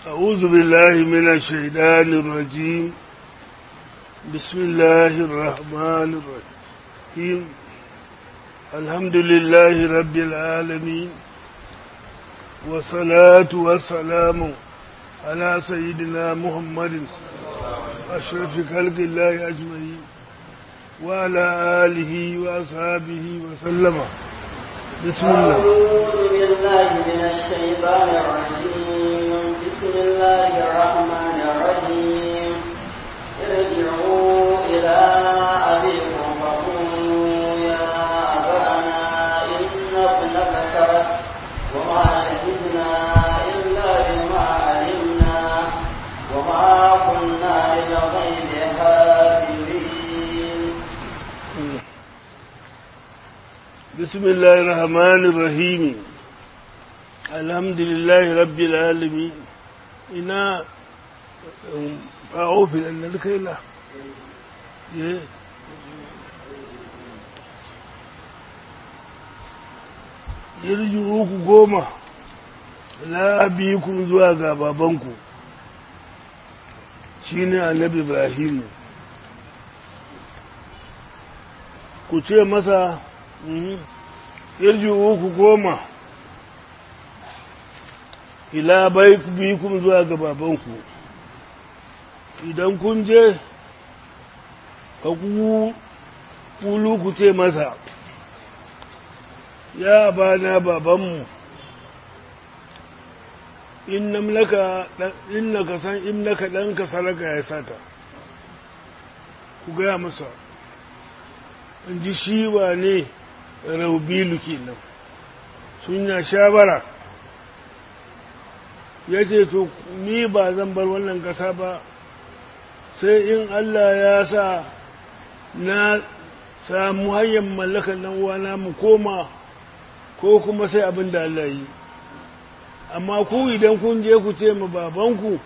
أعوذ بالله من الشيطان الرجيم بسم الله الرحمن الرحيم الحمد لله رب العالمين والصلاة والسلام على سيدنا محمد أشرف خلق الله أجمعين وعلى آله وأصحابه وسلم بسم الله أعوذ بالله من الشيطان الرجيم بسم الله الرحمن الرحيم ارجعوا إلى أبيكم فقولوا يا أبانا إن ابنك سرق وما شهدنا إلا بما علمنا وما كنا للغيب حافظين بسم الله الرحمن الرحيم الحمد لله رب العالمين ina a ofin da duka yi la yarji uku goma na ku zuwa ga babanku shi ne annabi ibrahimu ku ce masa yarji uku goma ila bai bikum zuwa ga babanku idan kun je ka kulu ku ce masa ya bana babanmu innaka san innaka ɗanka saraka ya sata ku gaya masa in ji shi wa ne raubilu kenan sun ya shabara ya ce to ni ba zan bar wannan ƙasa ba sai in Allah ya sa na samu hanyar mallakar nan uwana mu koma ko kuma sai abin da Allah yi amma ku idan kun je ku ce ma babanku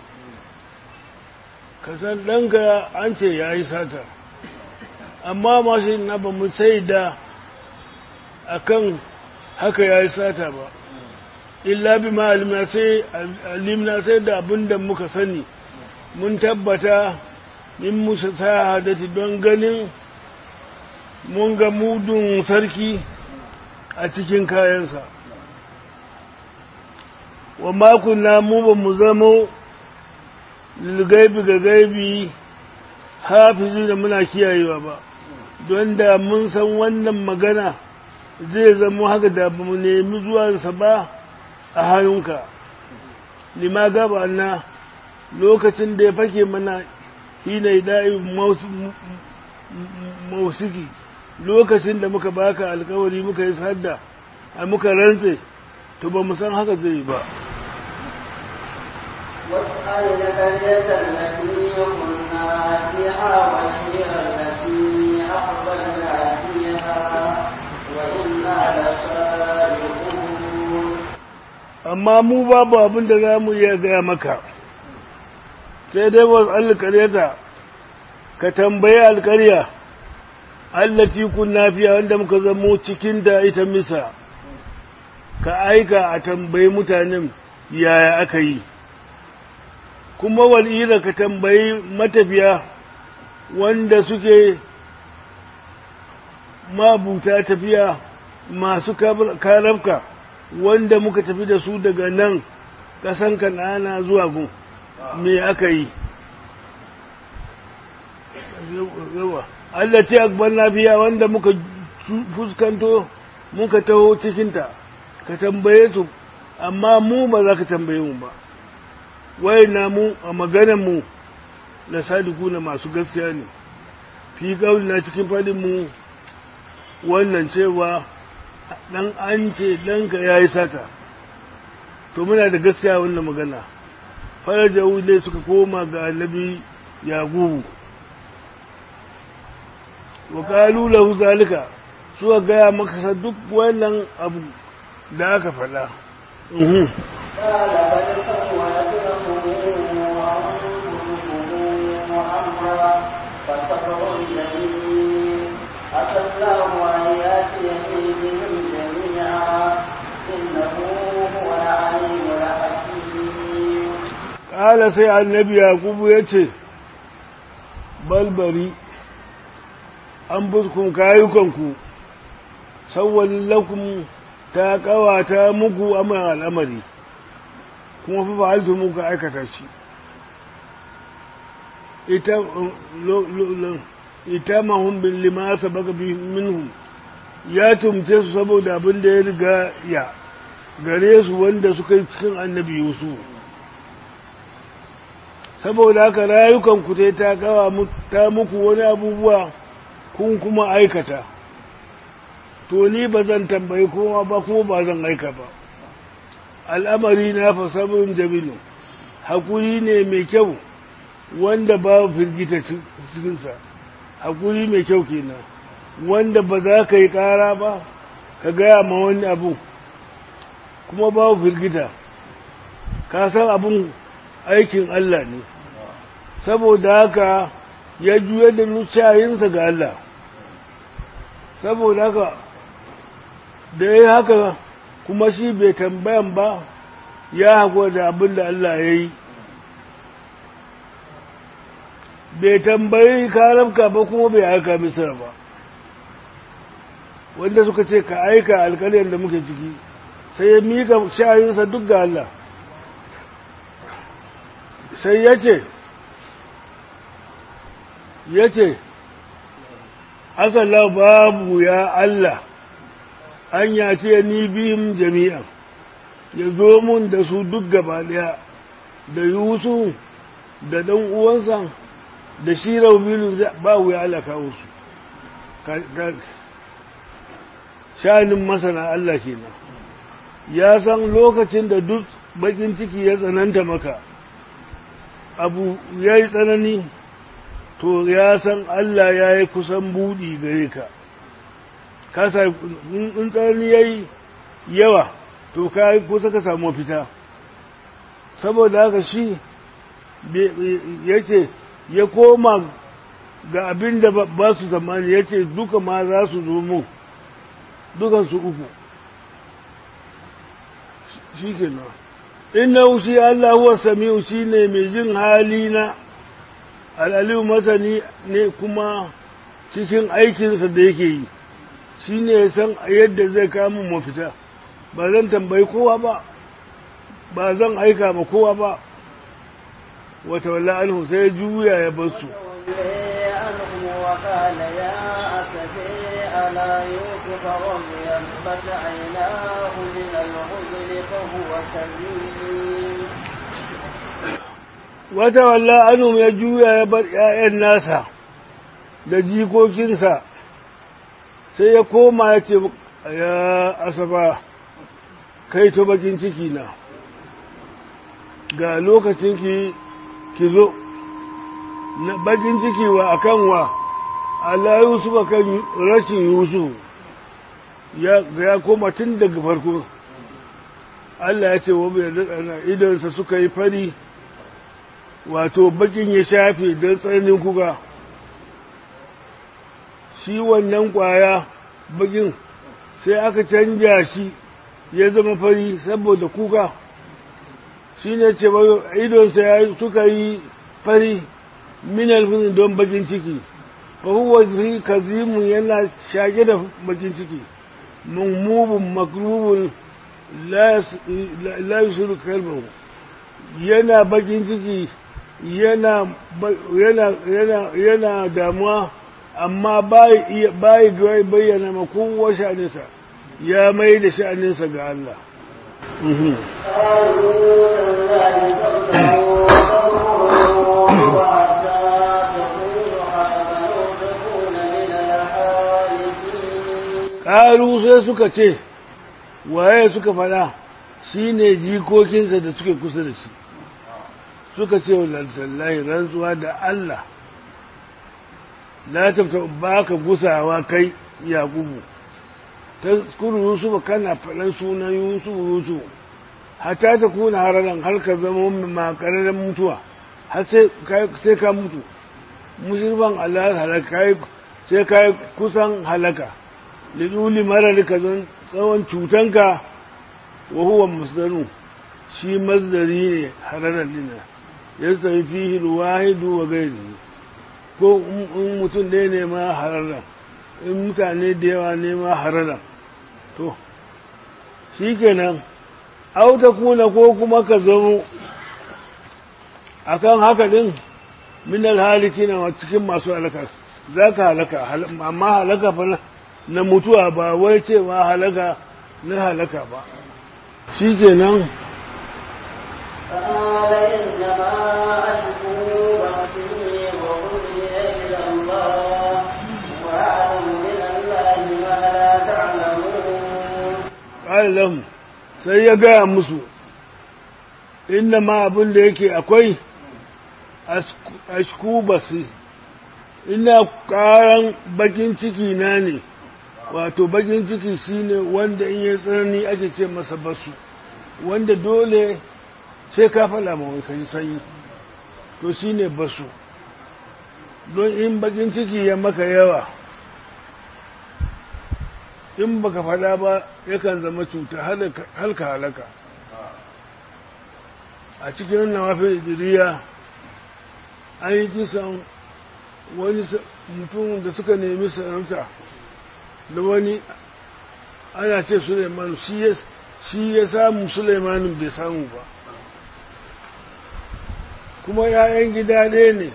ka san ɗanka an ce ya yi sata amma masu na ba mu sai da akan haka ya yi sata ba illa bi ma alimna sai alimna sai da abin da muka sani mun tabbata min musa hadati don ganin mun ga mudun sarki a cikin kayansa wa makunna mu ba mu zamo lilgaibi ga gaibi hafizi da muna kiyayewa ba don da mun san wannan magana zai zama haka da ba mu nemi zuwansa ba a hannunka lima gaba na lokacin da ya fake mana hina da'i mausiki lokacin da muka baka alkawari muka yi sadda a muka rantse to ba mu san haka zai ba واسأل القرية التي كنا فيها والعير التي أقبلنا فيها وإنا لصادقون amma mu babu abin da za mu iya gaya maka sai dai wasu alƙaryata ka tambayi alƙarya allati kunna fiya wanda muka zamo cikin da ita misa ka aika a tambayi mutanen yaya aka yi kuma wal'ira ka tambayi matafiya wanda suke mabuta tafiya masu karafka wanda muka tafi da su daga nan ƙasan kanana zuwa gun me aka yi Allah ce akbar lafiya wanda muka fuskanto muka taho cikinta ka tambaye su amma mu ba za ka tambaye mu ba wai na mu a maganar mu na sadiku na masu gaskiya ne fi na cikin faɗin mu wannan cewa dan an ce ɗanka ya yi sata to muna da gaskiya wannan magana faraja wule suka koma ga annabi yagubu wa kalu lahu zalika suka gaya maka duk wannan abu da aka faɗa قال بل سولت لكم أنفسكم أمرا فصبر جميل عسى الله أن يأتيني بهم جميعا إنه هو العليم الحكيم ƙala sai annabi yakubu ya ce balbari an buskun kayukanku sauwalin lakum ta ƙawata muku amma al'amari kuma fi fa'altu muka aikata shi ita mahun bin limasa baka bi minhum ya tumce su saboda abin da ya riga ya gare su wanda suka yi cikin annabi yusuf saboda haka rayukan ku ta kawa ta muku wani abubuwa kun kuma aikata to ni ba zan tambayi kowa ba kuma ba zan aika ba al'amari na fa sabon jamilu hakuri ne mai kyau wanda ba firgita cikinsa hakuri mai kyau kenan wanda ba za ka yi ƙara ba ka gaya ma wani abu kuma babu firgita ka san abin aikin Allah ne saboda haka ya juya da nucayinsa ga Allah saboda haka da ya haka kuma shi bai tambayan ba ya haƙura da abin da Allah ya yi bai tambayi karabka ba kuma bai aika misira ba wanda suka ce ka aika alkaliyar da muke ciki sai ya mika shayinsa duk ga Allah sai ya ce ya ce asala babu ya Allah an yace ni biyun jami'an ya zo mun da su duk gaba ɗaya da yusuf da ɗan uwansa da shi raumilu ba wuya Allah kawo su sha'anin masana Allah kenan ya san lokacin da duk bakin ciki ya tsananta maka abu ya yi tsanani to ya san Allah ya yi kusan buɗi gare ka kasa in tsanani ya yi yawa to ka kusa ka samu fita saboda haka shi ya ce ya koma ga abin da ba su zamani ya ce duka ma za su zo mu dukansu uku shi ke nan inna shi Allah huwa sami'u shi ne mai jin hali na al'aliyu masani ne kuma cikin aikinsa da yake yi shi ne ya san yadda zai kama mafita ba zan tambayi kowa ba ba zan aika ma kowa ba wata walla anhu sai juya ya bar su وقال يا أسفي على يوسف وابيضت عيناه من الحزن فهو كذيب wata walla anum ya juya ya bar ‘ya'yan nasa da jikokinsa sai ya koma ya ce ya asaba kai to bakin ciki na ga lokacin ki ki zo na bakin ciki wa akan wa Allah Yusuf akan rashin Yusuf ya ya koma tun daga farko Allah ya ce wa bai da idansa suka yi fari wato bakin ya shafe don tsananin kuka shi wannan kwaya bakin sai aka canja shi ya zama fari saboda kuka shi ne ce idonsa ya suka yi fari minal fin don bakin ciki fahuwa zai kazimu yana shage da bakin ciki mummubin makrubin la yusiru kalmahu yana bakin ciki yana yana damuwa amma bai bayyana ma kowa sha'aninsa ya mai da sha'aninsa ga Allah. Ƙaru sai suka ce, waye suka faɗa shi ne jikokinsa da suke kusa da shi. suka ce wa lansallahi rantsuwa da Allah la tafta ba ka gusawa kai yakubu ta kuru yusuf kana faɗan sunan yusuf yusuf hata ta kuna hararan har ka zama makararren mutuwa har sai ka mutu musulman Allah halaka sai ka kusan halaka liduli marar ka zan tsawon cutanka wa huwa masdaru shi masdari ne hararar dina ya tsaye fihi wahidu wa gairi ko in mutum ɗaya ne ma harara in mutane da yawa ne ma harara to shi kenan auta kuna ko kuma ka zamo akan haka din min alhaliki na cikin masu halaka za ka halaka amma halaka fa na mutuwa ba wai cewa halaka na halaka ba shi kenan قال إنما أشكو بصري وحزني إلى الله وأعلم من الله ما لا تعلمون ƙa'ilam sai ya gaya musu inda ma abin da yake akwai ashku basi ina ƙaran bakin ciki na ne wato bakin ciki shine wanda in yi tsanani ake ce masa basu wanda dole sai ka fada ma wai kaji sanyi to shine basu don in bakin ciki ya maka yawa in baka fada ba yakan zama cuta halka halaka a cikin nawafin idiriya an yi kisan wani mutum da suka nemi sarauta da wani ana ce suleiman shi ya samu suleimanin bai samu ba kuma ‘ya'yan gida ɗaya ne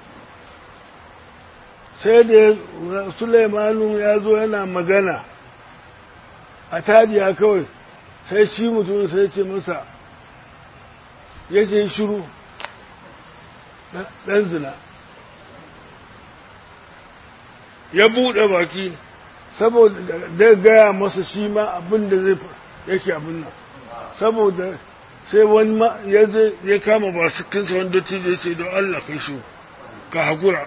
sai da suleimanin ya zo yana magana a tadiya kawai sai shi mutum sai ce masa ya ce shiru ɗan zina ya buɗe baki saboda da gaya masa shi ma abin da zai yake abin nan saboda sai wani ma ya kama ba su kinsa wanda dattijo ya ce don Allah kai shi ka haƙura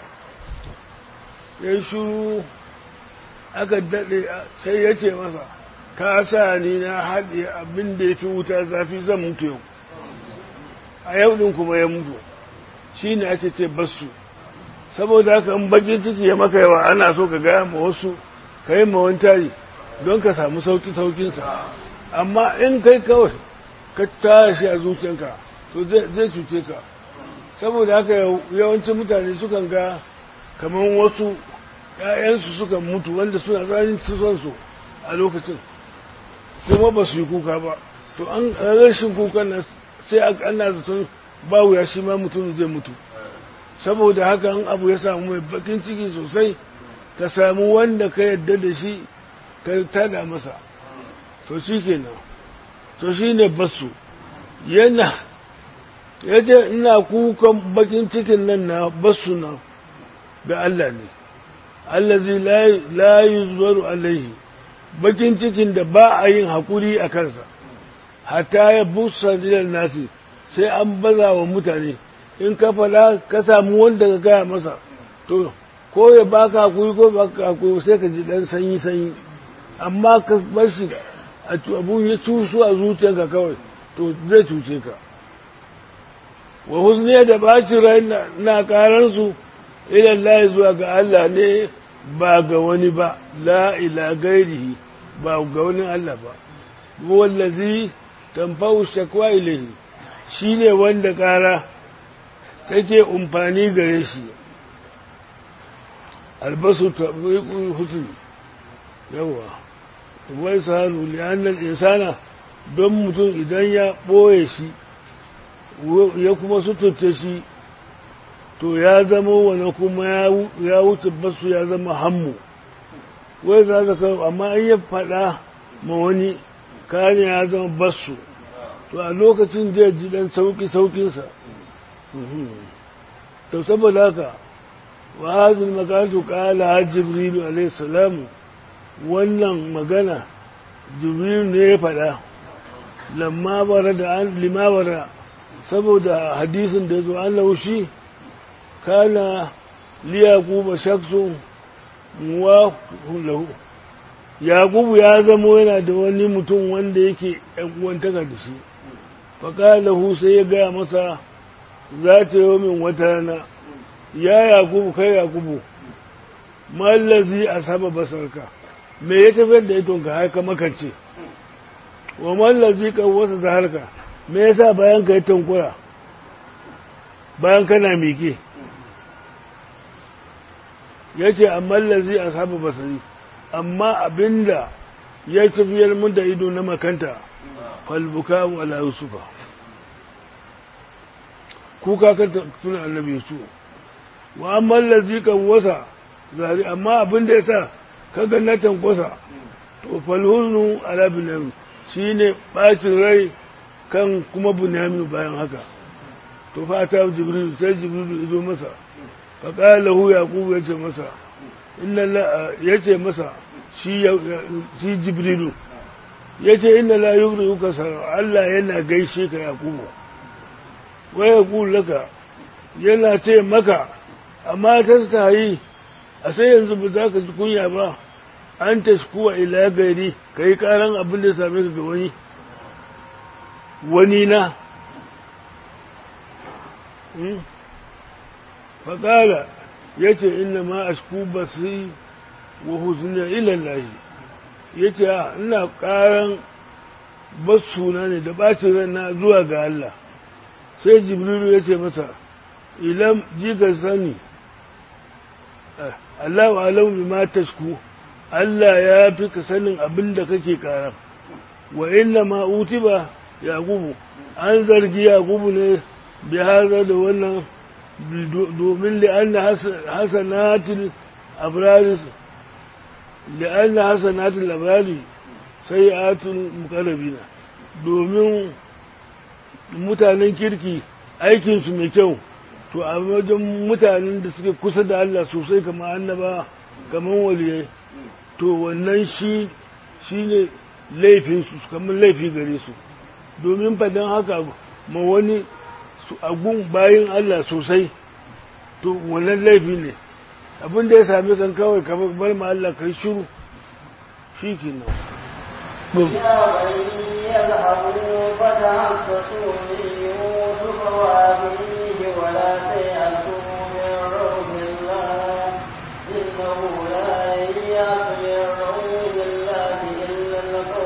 ya yi shuru aka daɗe sai ya ce masa ka sa ni na haɗe abin da ya fi wuta zafi zan mutu yau a yau ɗin kuma ya mutu shi ne ake ce basu saboda haka in bakin ciki ya maka yawa ana so ka gaya ma wasu ka yi ma wani tari don ka samu sauki saukinsa amma in kai kawai ka tashi a zuciyanka to zai cuce ka saboda haka yawancin mutane sukan ga kamar wasu ‘ya'yansu sukan mutu wanda suna tsarin son su a lokacin kuma ba su yi kuka ba to an rashin kukan nan sai ana zaton ba wuya shi ma mutum zai mutu saboda haka an abu ya samu mai bakin ciki sosai ka samu wanda ka yadda da shi ka tada masa to shi kenan to shi ne basu yana yace ina kukan bakin cikin nan na basu na ga Allah ne allazi la yuzbaru alaihi bakin cikin da ba a yin hakuri a kansa hatta ya busa dilal nasi sai an baza wa mutane in ka fada ka samu wanda ka gaya masa to ko ya baka hakuri ko baka hakuri sai ka ji dan sanyi sanyi amma ka bar shi abun ya cusu a zuciyarka kawai to zai cuce ka wa husniya da bacin rai na karansu ilan layi zuwa ga Allah ne ba ga wani ba la ila gairihi ba ga wani Allah ba wallazi tamfau shakwa ilahi shi ne wanda kara take umfani gare shi albasu tabiqul husn yawa wai sahalu li'annal insana don mutum idan ya ɓoye shi ya kuma suturta shi to ya zama wani kuma ya wuce basu ya zama hammu wai za ka kawo amma in ya faɗa ma wani kane ya zama basu to a lokacin zai ji ɗan sauƙi sauƙinsa to saboda haka wa hazin makantu ƙala jibrilu alaihi salamu wannan magana jibrilu ne ya faɗa lamma bara da an limabara saboda hadisin da zo an laushi kana liyaquba shaksun wa lahu yaqubu ya zamo yana da wani mutum wanda yake ɗan uwantaka da shi faƙalahu sai ya gaya masa za ta yi min wata rana ya yaqubu kai yaqubu mallazi a saba basarka me ya tafiyar da idonka haka makance wa mallazi kan wasu da harka me yasa bayan ka yi tankura bayan kana miƙe ya ce amma lazi a saba basari amma abinda ya tafiyar mun da ido na makanta falbuka wala yusufa kuka kan tuna annabi yusuf wa amma lazi kan wasa zari amma abinda ya sa kaga na tankwasa to falhuznu ala binyamin shine bacin rai kan kuma binyamin bayan haka to fa ta jibril sai jibril ya zo masa fa qala lahu yaqub ya ce masa inna la yace masa shi shi jibrilu yace inna la yughriuka sar Allah yana gaishe ka yaqub wa yaqul laka yana ce maka amma tastahi a sai yanzu ba za ka ji kunya ba an taskuwa ila gari ka yi karan abin da same ka ga wani wani na faƙala ya ce ina ma a shku basiri wa huzuniya ilallahi ya ce ina ƙaran basuna ne da ɓacin rana zuwa ga Allah sai jibrilu ya ce masa ilam jika sani Allah wa alau ma tashku Allah ya fi ka sanin abin da kake ƙara wa inna ma utiba yaqubu an zargi yaqubu ne bi haza da wannan domin li'anna hasanatul abrari li'anna hasanatul abrari sayi'atul muqarrabina domin mutanen kirki aikinsu mai kyau to a wajen mutanen da suke kusa da Allah sosai kamar annaba kamar waliyai to wannan shi shi ne laifinsu kamar laifi gare su domin fadan haka ma wani su agun bayan Allah sosai to wannan laifi ne abin da ya sami kan kawai kamar bar ma Allah kai shiru shi ke nan يا بني يذهبوا فتحسسوا من يوسف وأبيه ولا تيأسوا من روح الله إنه لا ييأس من روح الله إلا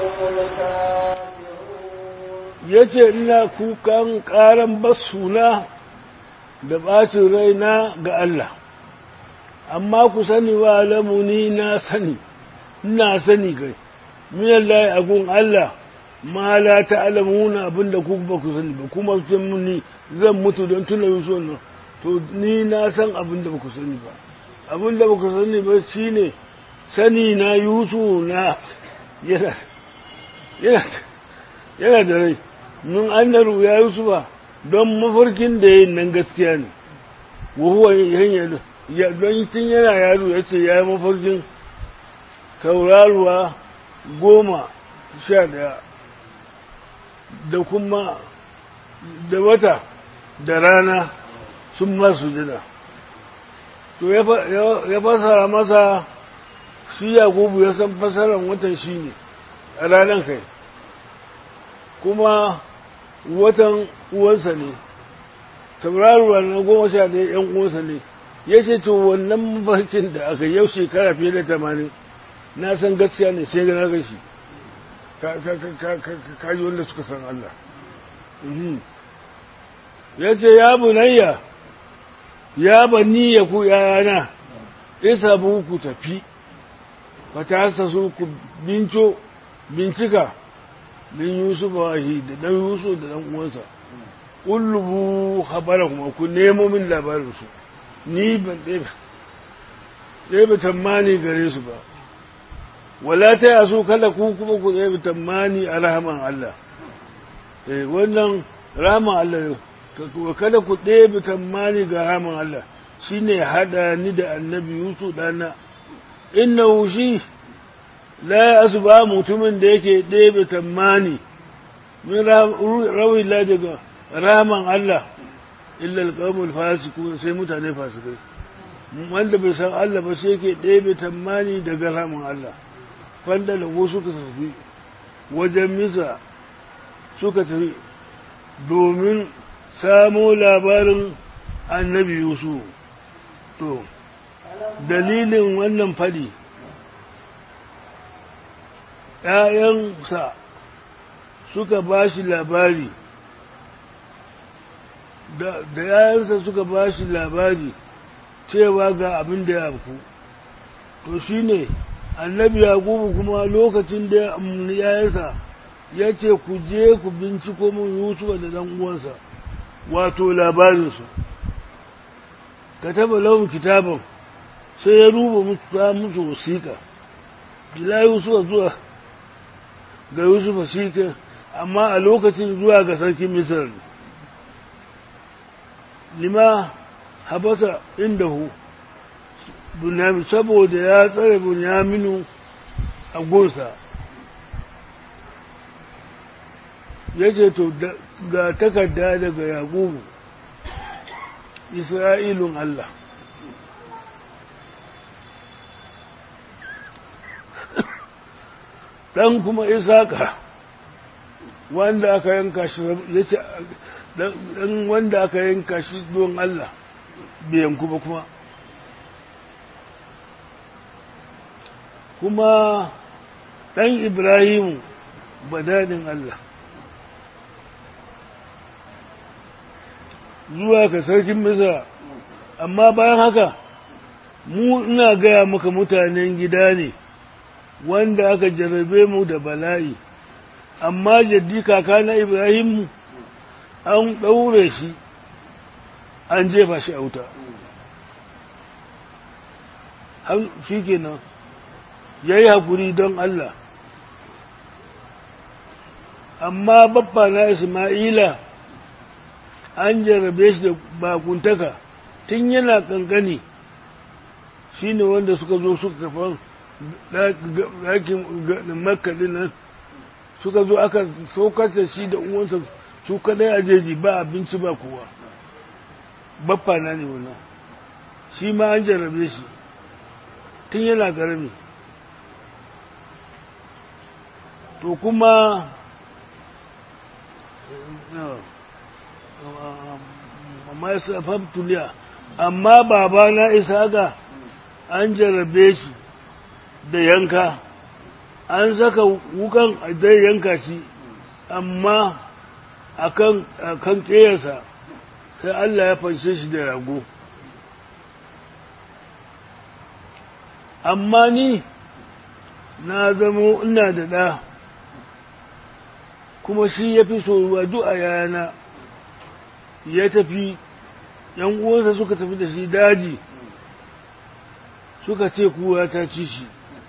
القوم الكافرون ya ce ina kukan ƙaran basuna da ɓacin raina ga Allah amma ku sani wa lamuni na sani ina sani kai minan layi agun Allah ma la ta'lamuna abinda ku ba ku sani ba kuma ce muni zan mutu don tuna yuso nan to ni na san abinda ba ku sani ba abinda ba ku sani ba shine sani na yusu na yana yana yana da rai mun annaru ya yusufa don mafarkin da yin nan gaskiya ne wa huwa hanyar ya don tun yana yaro ya ce ya yi mafarkin tauraruwa goma sha daya da kuma da wata da rana sun masu jina to ya fasara masa shi yakubu ya san fasaran watan shi ne a ranar kai kuma watan uwansa ne tauraruwa na goma sha ɗaya ‘yan uwansa ne ya ce to wannan mafarkin da aka yau shekara fiye da tamanin na san gaskiya ne sai na gashi ka ji wanda suka san Allah ya ce ya bunayya ya bani ya ku yayana isa bu ku tafi fata su ku binco bincika min yusuf wahi da dan yusuf da dan uwansa ullubu habara kuma ku nemo min labarin su ni ban ɗebe tammani gare su ba wala ta yaso kada ku kuma ku ɗebe tammani a rahaman Allah eh wannan rahaman Allah ne kada ku ɗebe tammani ga rahaman Allah shine hada ni da annabi yusuf dana innahu shi la ya ba mutumin da yake ɗebe tammani min rawi la daga raman Allah illa alqawmul fasiku sai mutane fasikai wanda bai san Allah ba sai yake ɗebe tammani daga raman Allah fanda da ko suka tafi wajen misa suka tafi domin samo labarin annabi Yusuf to dalilin wannan fadi ‘ya'yansa suka ba shi labari da yayansa suka ba shi labari cewa ga abin da ya ku to shi ne annabi yakubu kuma lokacin da yayansa ya ce ku je ku binciko min yusufa da dan uwansa wato labarinsu ka taba launin kitaban sai ya ruba musu wasiƙa bila yusufa zuwa ga yusufa shi amma a lokacin zuwa ga sarki misir ne lima habasa indahu bunyamin saboda ya tsare bunyaminu a gunsa ya ce to ga takarda daga yakubu isra'ilun Allah ɗan kuma isaka wanda aka yanka shi ya ce ɗan wanda aka yanka shi don Allah bai yanku ba kuma kuma ɗan Ibrahimu badadin Allah zuwa ka sarkin Misra amma bayan haka mu ina gaya maka mutanen gida ne wanda aka jarrabe mu da bala'i amma jaddi kaka na Ibrahimu an ɗaure shi an jefa shi a wuta shi kenan ya yi haƙuri don Allah amma babba na Ismaila an jarrabe shi da bakuntaka tun yana ƙanƙani shi ne wanda suka zo suka kafa ɗakin makaɗin nan suka zo aka saukar da shi da uwansa su kaɗai a jeji ba abinci ba kowa babba na ne wannan shi ma an jarrabe shi tun yana ƙarami to kuma amma ya tuliya amma babana isaga an jarrabe shi da yanka an saka wukan zai yanka shi amma akan kan ƙeyarsa sai Allah ya fanshe shi da rago amma ni na zamo ina da ɗa kuma shi ya fi soruwa duk a yana ya tafi ‘yan uwansa suka tafi da shi daji suka ce kuwa ta ci shi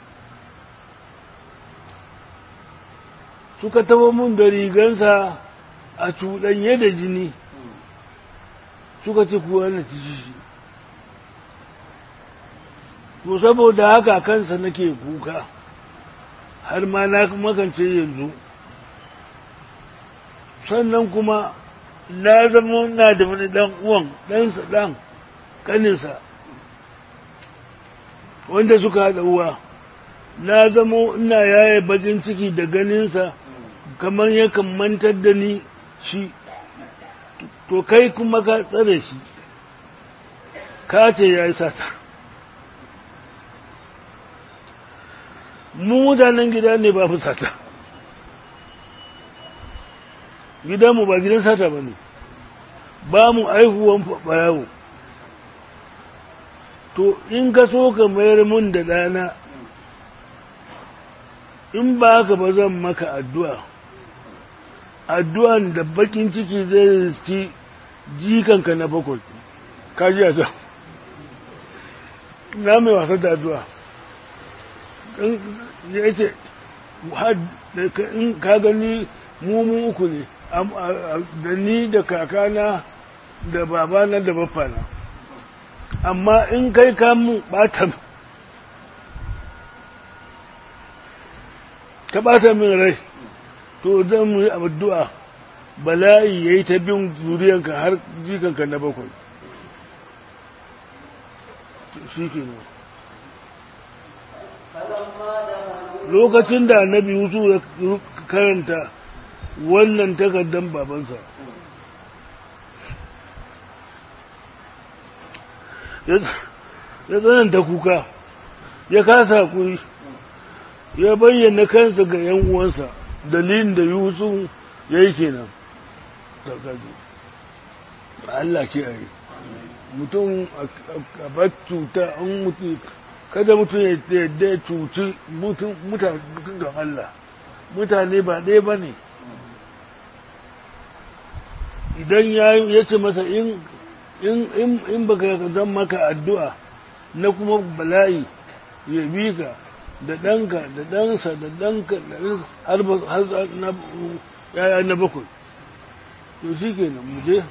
suka taba mun da rigansa a cuɗanye da jini suka ce kuwa na ci shi to saboda haka kansa nake kuka har ma na makance yanzu sannan kuma na zama na da wani ɗan uwan ɗansa ɗan ƙaninsa wanda suka haɗa uwa na zama ina yaye bakin ciki da ganinsa kamar yakan mantar da ni shi to kai kuma ka tsare shi ka ce ya yi sata mu mutanen gida ne ba fi sata gidanmu ba gidan sata ba ne ba mu aihuwan ɓarawo to in ka so ka mayar mun da ɗana in ba haka ba zan maka addu'a addu'an da bakin ciki zai riski jikanka na bakwai ka ji a na mai wasa da addu'a ya ce in ka gani mu uku ne da ni da kakana da babana da baffana amma in kai kamun ɓata ka ɓata min rai to zan mu yi addu'a bala'i ya yi ta bin zuriyanka har jikanka na bakwai shi ke lokacin da annabi yusuf ya karanta wannan takardar babansa ya tsananta kuka ya kasa hakuri ya bayyana kansa ga ‘yan uwansa dalilin da yusuf ya yi kenan Allah ke yi mutum a bar cuta an mutu kada mutum ya yadda ya cuci mutane don Allah mutane ba ɗaya ba ne idan ya ce masa in baka zan maka addu'a na kuma bala'i ya bi ka da ɗanka da ɗansa da ɗanka da har na yaya na bakwai to shi ke nan muje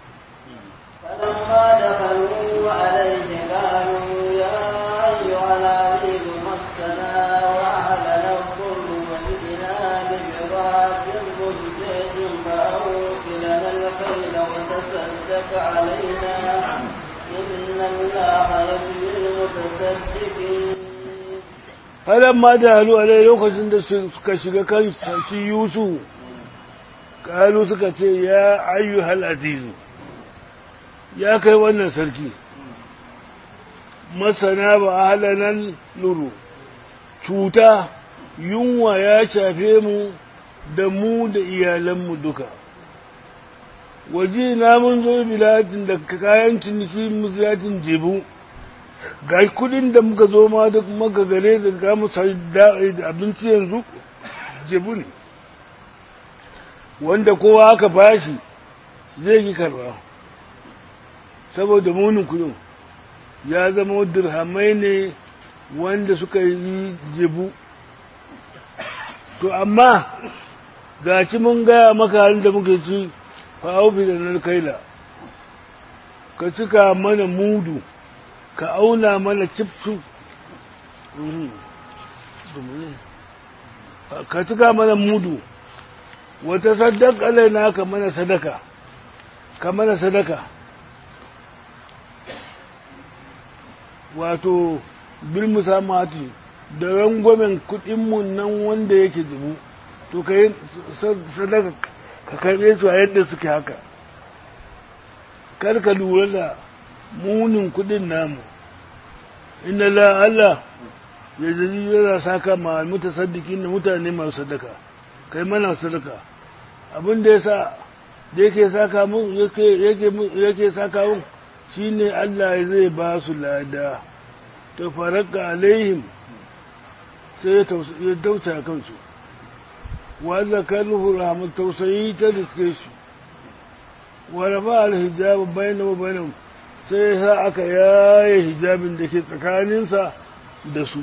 فلما دخلوا عليه قالوا يا أيها العزيز مسنا وأهلنا الضر وجئنا ببضاعة مزجاج فأوف لنا الخيل وتصدق علينا إن الله يجزي المتصدقين فلما دخلوا عليه lokacin da suka shiga kan sarki Yusuf kalu suka ce ya ayyuhal azizu ya kai wannan sarki masana ba halanan luru cuta yunwa ya shafe mu da mu da iyalanmu duka waje na mun zo bilatin da kayan ciniki musulatin jebu ga kudin da muka zo ma da maka gare da ga mu da abinci yanzu jebu ne wanda kowa aka bashi zai yi karba saboda munin kudin ya zama dirhamai ne wanda suka yi jebu to amma ga shi mun gaya maka halin da muke ci fa'aufi da na kaila ka cika mana mudu ka auna mana cifsu ka cika mana mudu wata sadaka laina ka mana sadaka ka mana sadaka wato bil musamati da rangwamen kuɗinmu nan wanda yake zubu to ka yi sadaka ka karɓe su a yadda suke haka kar ka lura da munin kuɗin namu inna la Allah ya zaji yana saka ma mutasaddiqin da mutane masu sadaka kai mana sadaka abin da yasa da yake saka mu yake yake yake saka mu shine Allah zai ba su lada to faraka alaihim sai ya tausa kansu wa zakaruhu rahmat tausayi ta riske su wa rafa alhijab bainahu bainahum sai sa aka yaye hijabin da ke tsakaninsa da su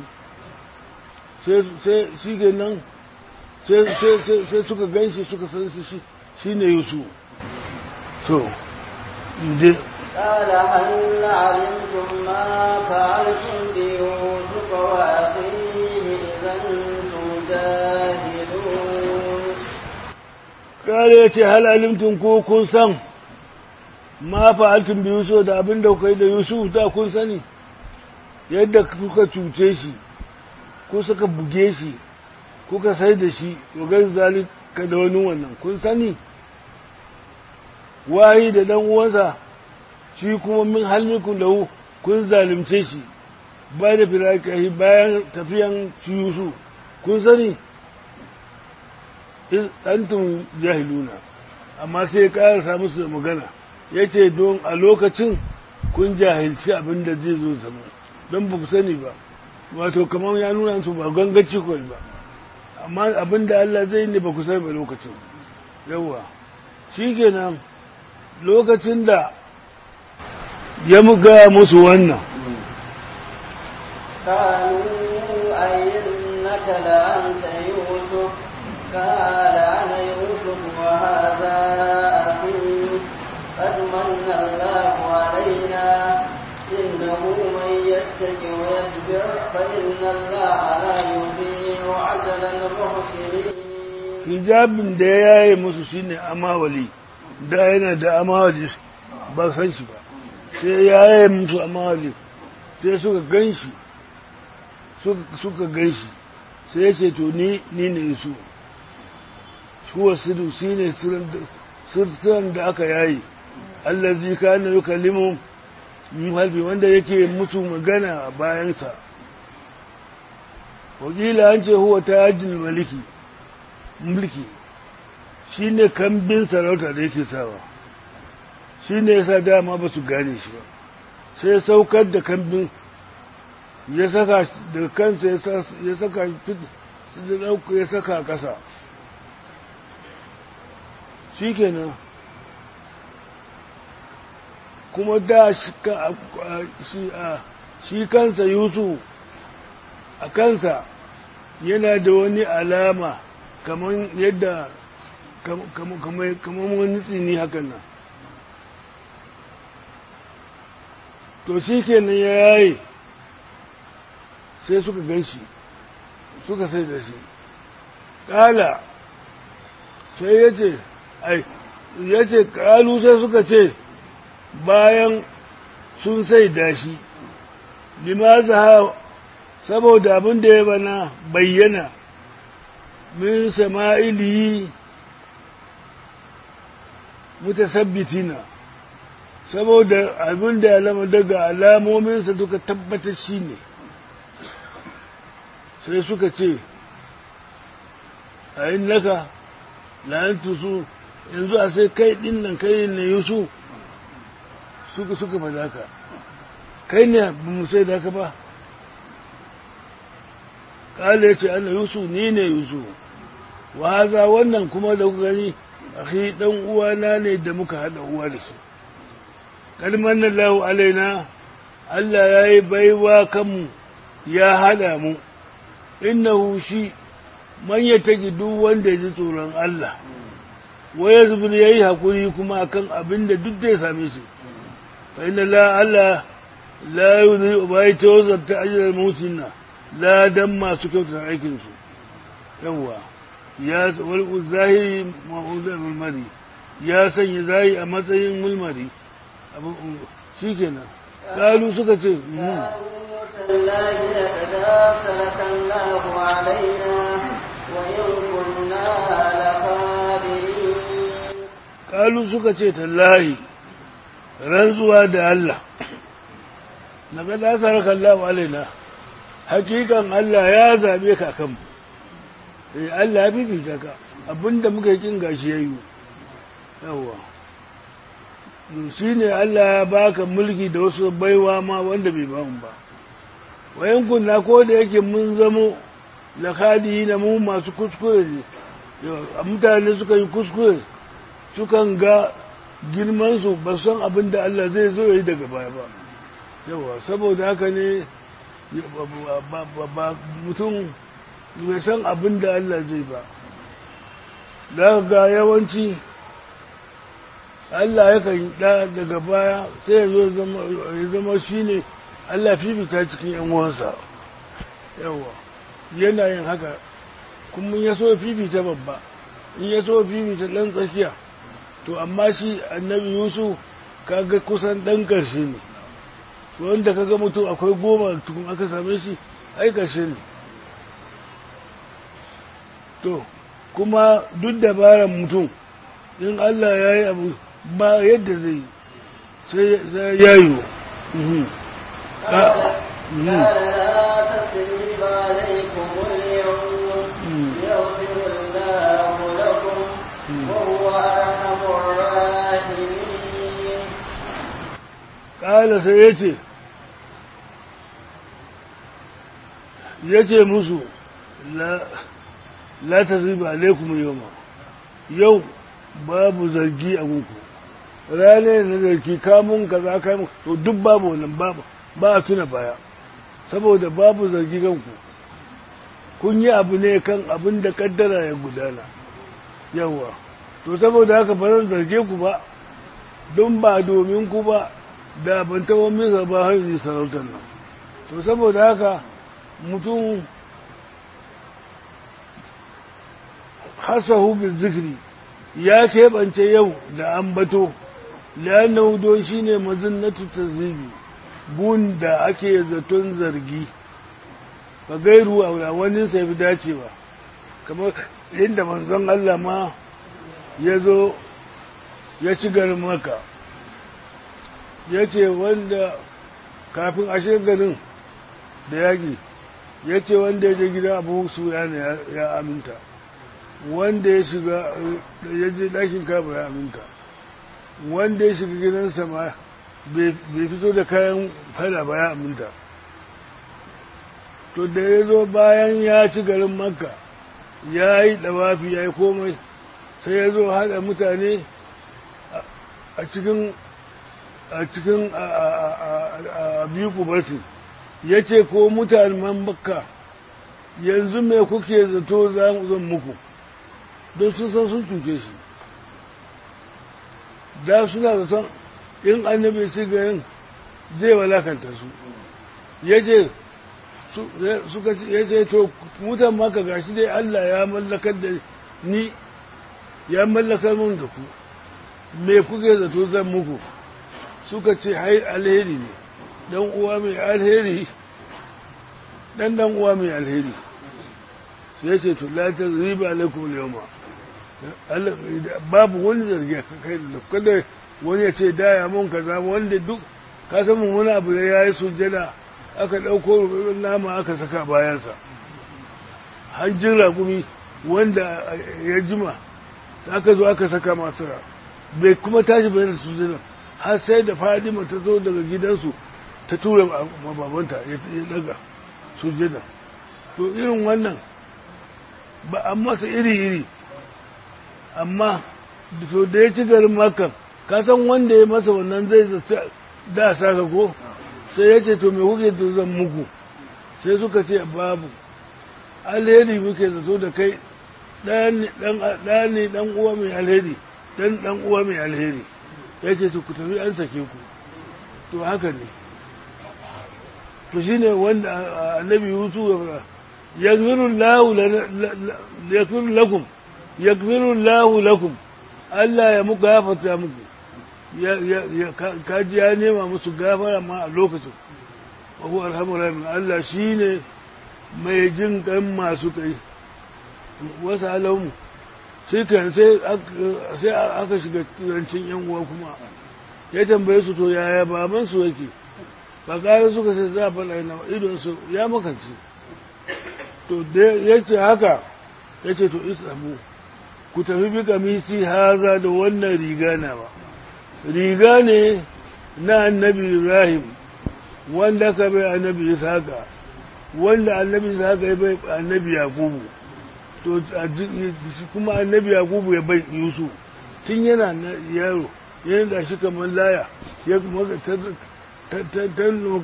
sai shi ke nan sai suka ganshi suka san shi shi ne yusu so je قال هل علمتم ما فعلتم بيوسف وأخيه إذا أنتم جاهلون قال يتي هل علمتم ko kun san ma fa'altum bi Yusuf da abin da kuka yi da Yusuf da kun sani yadda kuka cuce shi ko suka buge shi kuka sai da shi to gan zalika da wani wannan kun sani wahi da dan uwansa shi kuma min halmikun lahu kun zalimce shi ba da firakahi bayan tafiyan Yusuf kun sani antum jahiluna amma sai ya ƙarasa musu da magana ya ce don a lokacin kun jahilci abin da zai zo zama don ba ku sani ba wato kamar ya nuna su ba gangaci kawai ba amma abin da Allah zai ne ba ku sani ba lokacin yawa shi kenan lokacin da ya muga musu wannan قالوا أئنك لأنت يوسف قال أنا يوسف وهذا أخي قد من الله علينا إنه من يتق ويصبر فإن الله لا يضيع أجر المحسنين hijabin da ya yaye musu shine amawali da yana da amawali ba san shi ba sai ya yaye musu amawali sai suka gan shi suka gan shi sai ya ce to ni ni ne su huwa sidu shi ne sirturan da aka yayi allazi kana yukallimu min halbi wanda yake mutu magana a bayansa wakila an ce huwa tajin maliki mulki shi ne kambin sarauta da yake sawa shi ne yasa dama ba su gane shi ba sai saukar da kambin ya saka da kansa ya saka da ɗauka ya saka ƙasa shi kenan kuma da shi kansa yusuf a kansa yana da wani alama kamar yadda kamar wani tsini hakan nan to shi kenan ya yaye sai suka gan shi suka sai da shi ƙala sai ya ce ai ya ce ƙalu sai suka ce bayan sun sai da shi limaza saboda abin da ya bana bayyana min sama'ili mutasabbitina saboda abin da ya lama daga alamominsa duka tabbatar shi ne sai suka ce a yin naka la'antu su yanzu a sai kai ɗin nan kai ne yusu suka suka ba ka kai ne ba mu sai da ka ba ƙala ya ce ana yusu ni ne yusu wa haza wannan kuma da kuka gani akhi dan uwana ne da muka haɗa uwa da su kalman lahu alaina Allah ya yi baiwa kanmu ya haɗa mu innahu shi man ya taki duk wanda ya ji tsoron Allah waya zubin ya yi haƙuri kuma akan abin da duk zai same shi fa inna la Allah la yudhi ba ya tawzarta ajiyar musinna la dan masu kyautata aikinsu yawwa ya wal zahiri ma'udar mulmari ya sanya zahiri a matsayin mulmari shi kenan kalu suka ce تالله لقد أرسلك الله علينا وإن كنا لكاذبين kalu suka ce tallahi rantsuwa da Allah na ga dasar kallahu alaina hakikan Allah ya zabe ka kanmu eh Allah ya fifita ka abinda muka yi kin gashi yayi yawa shi ne Allah ya baka mulki da wasu baiwa ma wanda bai ba mu ba wayan kunna ko da yake mun zamo lakadi na mu masu kuskure ne mutane suka yi kuskure sukan ga girmansu ba san abin da Allah zai zo yi daga baya ba yawa saboda haka ne ba mutum bai san abin da Allah zai ba da ga yawanci Allah ya kan da daga baya sai ya zo ya zama shi ne Allah fifita cikin ‘yan uwansa yawa yana yin haka kuma ya so fifita babba in ya so fifita ɗan tsakiya to amma shi annabi yusuf kaga kusan ɗan ƙarshe ne wanda kaga mutum akwai goma tukun aka same shi ai ƙarshe ne to kuma duk dabaran mutum in Allah ya yi abu ba yadda zai sai ya yi قال لا تسريب عليكم اليوم يغفر الله لكم وهو أرحم الراحمين ƙala sai ya ce ya ce musu la ta ziba alaikum yau yau babu zargi a muku rane na zargi kamun ka za ka to duk babu wannan babu ba a tuna baya saboda babu zargi kanku kun yi abu ne kan abin da kaddara ya gudana yawa to saboda haka ba zan zarge ku ba don ba domin ku ba da ban taɓa misa ba har yi sarautar nan to saboda haka mutum hasahu bi zikri ya keɓance yau da ambato liyannahu don shi ne mazinnatu tazibi bun da ake zaton zargi ba gairu a wani sai fi dacewa kamar inda manzon Allah ma ya zo ya ci garin maka ya ce wanda kafin a garin da yaƙi ya ce wanda ya je gida abu su ya aminta wanda ya shiga ya je ɗakin kaba ya aminta wanda ya shiga gidansa ma bai fito da kayan fada ba ya aminta to da ya zo bayan ya ci garin makka ya yi ɗawafi ya yi komai sai ya zo haɗa mutane a cikin a cikin biyu kubarsu ya ce ko mutanen makka yanzu mai kuke zato zan muku don sun san sun cuce shi da suna zaton in annabi ci garin zai walakanta su ya ce suka ya ce to mutan maka gashi dai Allah ya mallakar da ni ya mallakar mun da ku me kuke zato zan muku suka ce hai alheri ne dan uwa mai alheri dan dan uwa mai alheri sai ya ce to la tazriba alaikum al-yawma babu wani zargi kai da kada wani ya ce daya mun kaza wanda duk ka san mun wani abu da yayi sujjada aka dauko nama aka saka bayansa hanjin ragumi wanda ya jima aka zo aka saka masu bai kuma tashi bayan da sujjada har sai da fadima ta zo daga gidansu ta tura babanta ya daga sujjada to irin wannan ba an masa iri-iri amma to da ya ci garin makon kasan wanda ya masa wannan zai zace da saka ko sai ya ce to me kuke to zan muku sai suka ce babu alheri muke zato da kai ɗaya ne ɗan uwa mai alheri ɗan ɗan uwa mai alheri ya ce to ku tafi an sake ku to haka ne to shine wanda annabi yusu ya fara yaghfiru lakum yaghfiru Allahu lakum Allah ya muku gafarta muku kaji ya nema musu gafara ma a lokacin wa huwa arhamur rahim Allah shine mai jin kan masu kai wasu alamu sai kan sai sai aka shiga turancin yan uwa kuma ya tambaye su to yaya baban su yake ba kare suka sai za a faɗa na idon su ya makance to ya ce haka ya ce to isamu ku tafi bi kamisi haza da wannan riga na ba riga ne na annabi ibrahim wanda ka bai annabi isaka wanda annabi isaka ya bai annabi yakubu to kuma annabi yakubu ya bai yusuf tun yana na yaro yana da shi kamar laya ya kuma ta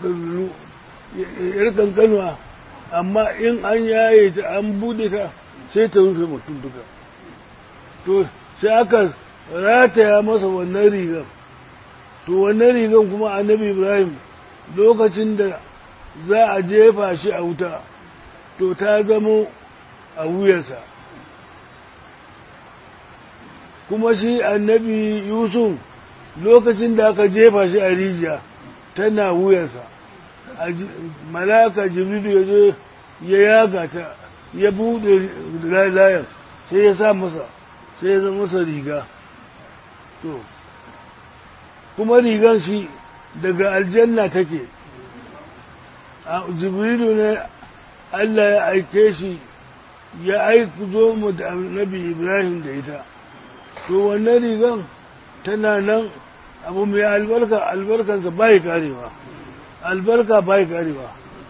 yar kankanuwa amma in an yaye ta an bude ta sai ta rufe mutum duka to sai aka rataya masa wannan rigar to wannan rigar kuma annabi ibrahim lokacin da za a jefa shi a wuta to ta zamo a wuyarsa kuma shi annabi yusuf lokacin da aka jefa shi a rijiya tana wuyarsa malaka jibrilu ya zo ya yaga ta ya buɗe layan sai ya sa masa sai ya zama masa riga to kuma rigar shi daga aljanna take jibrilu ne Allah ya aike shi ya aiku zo mu da annabi ibrahim da ita to wannan rigan tana nan abu mai albarka albarkansa bai karewa albarka bai karewa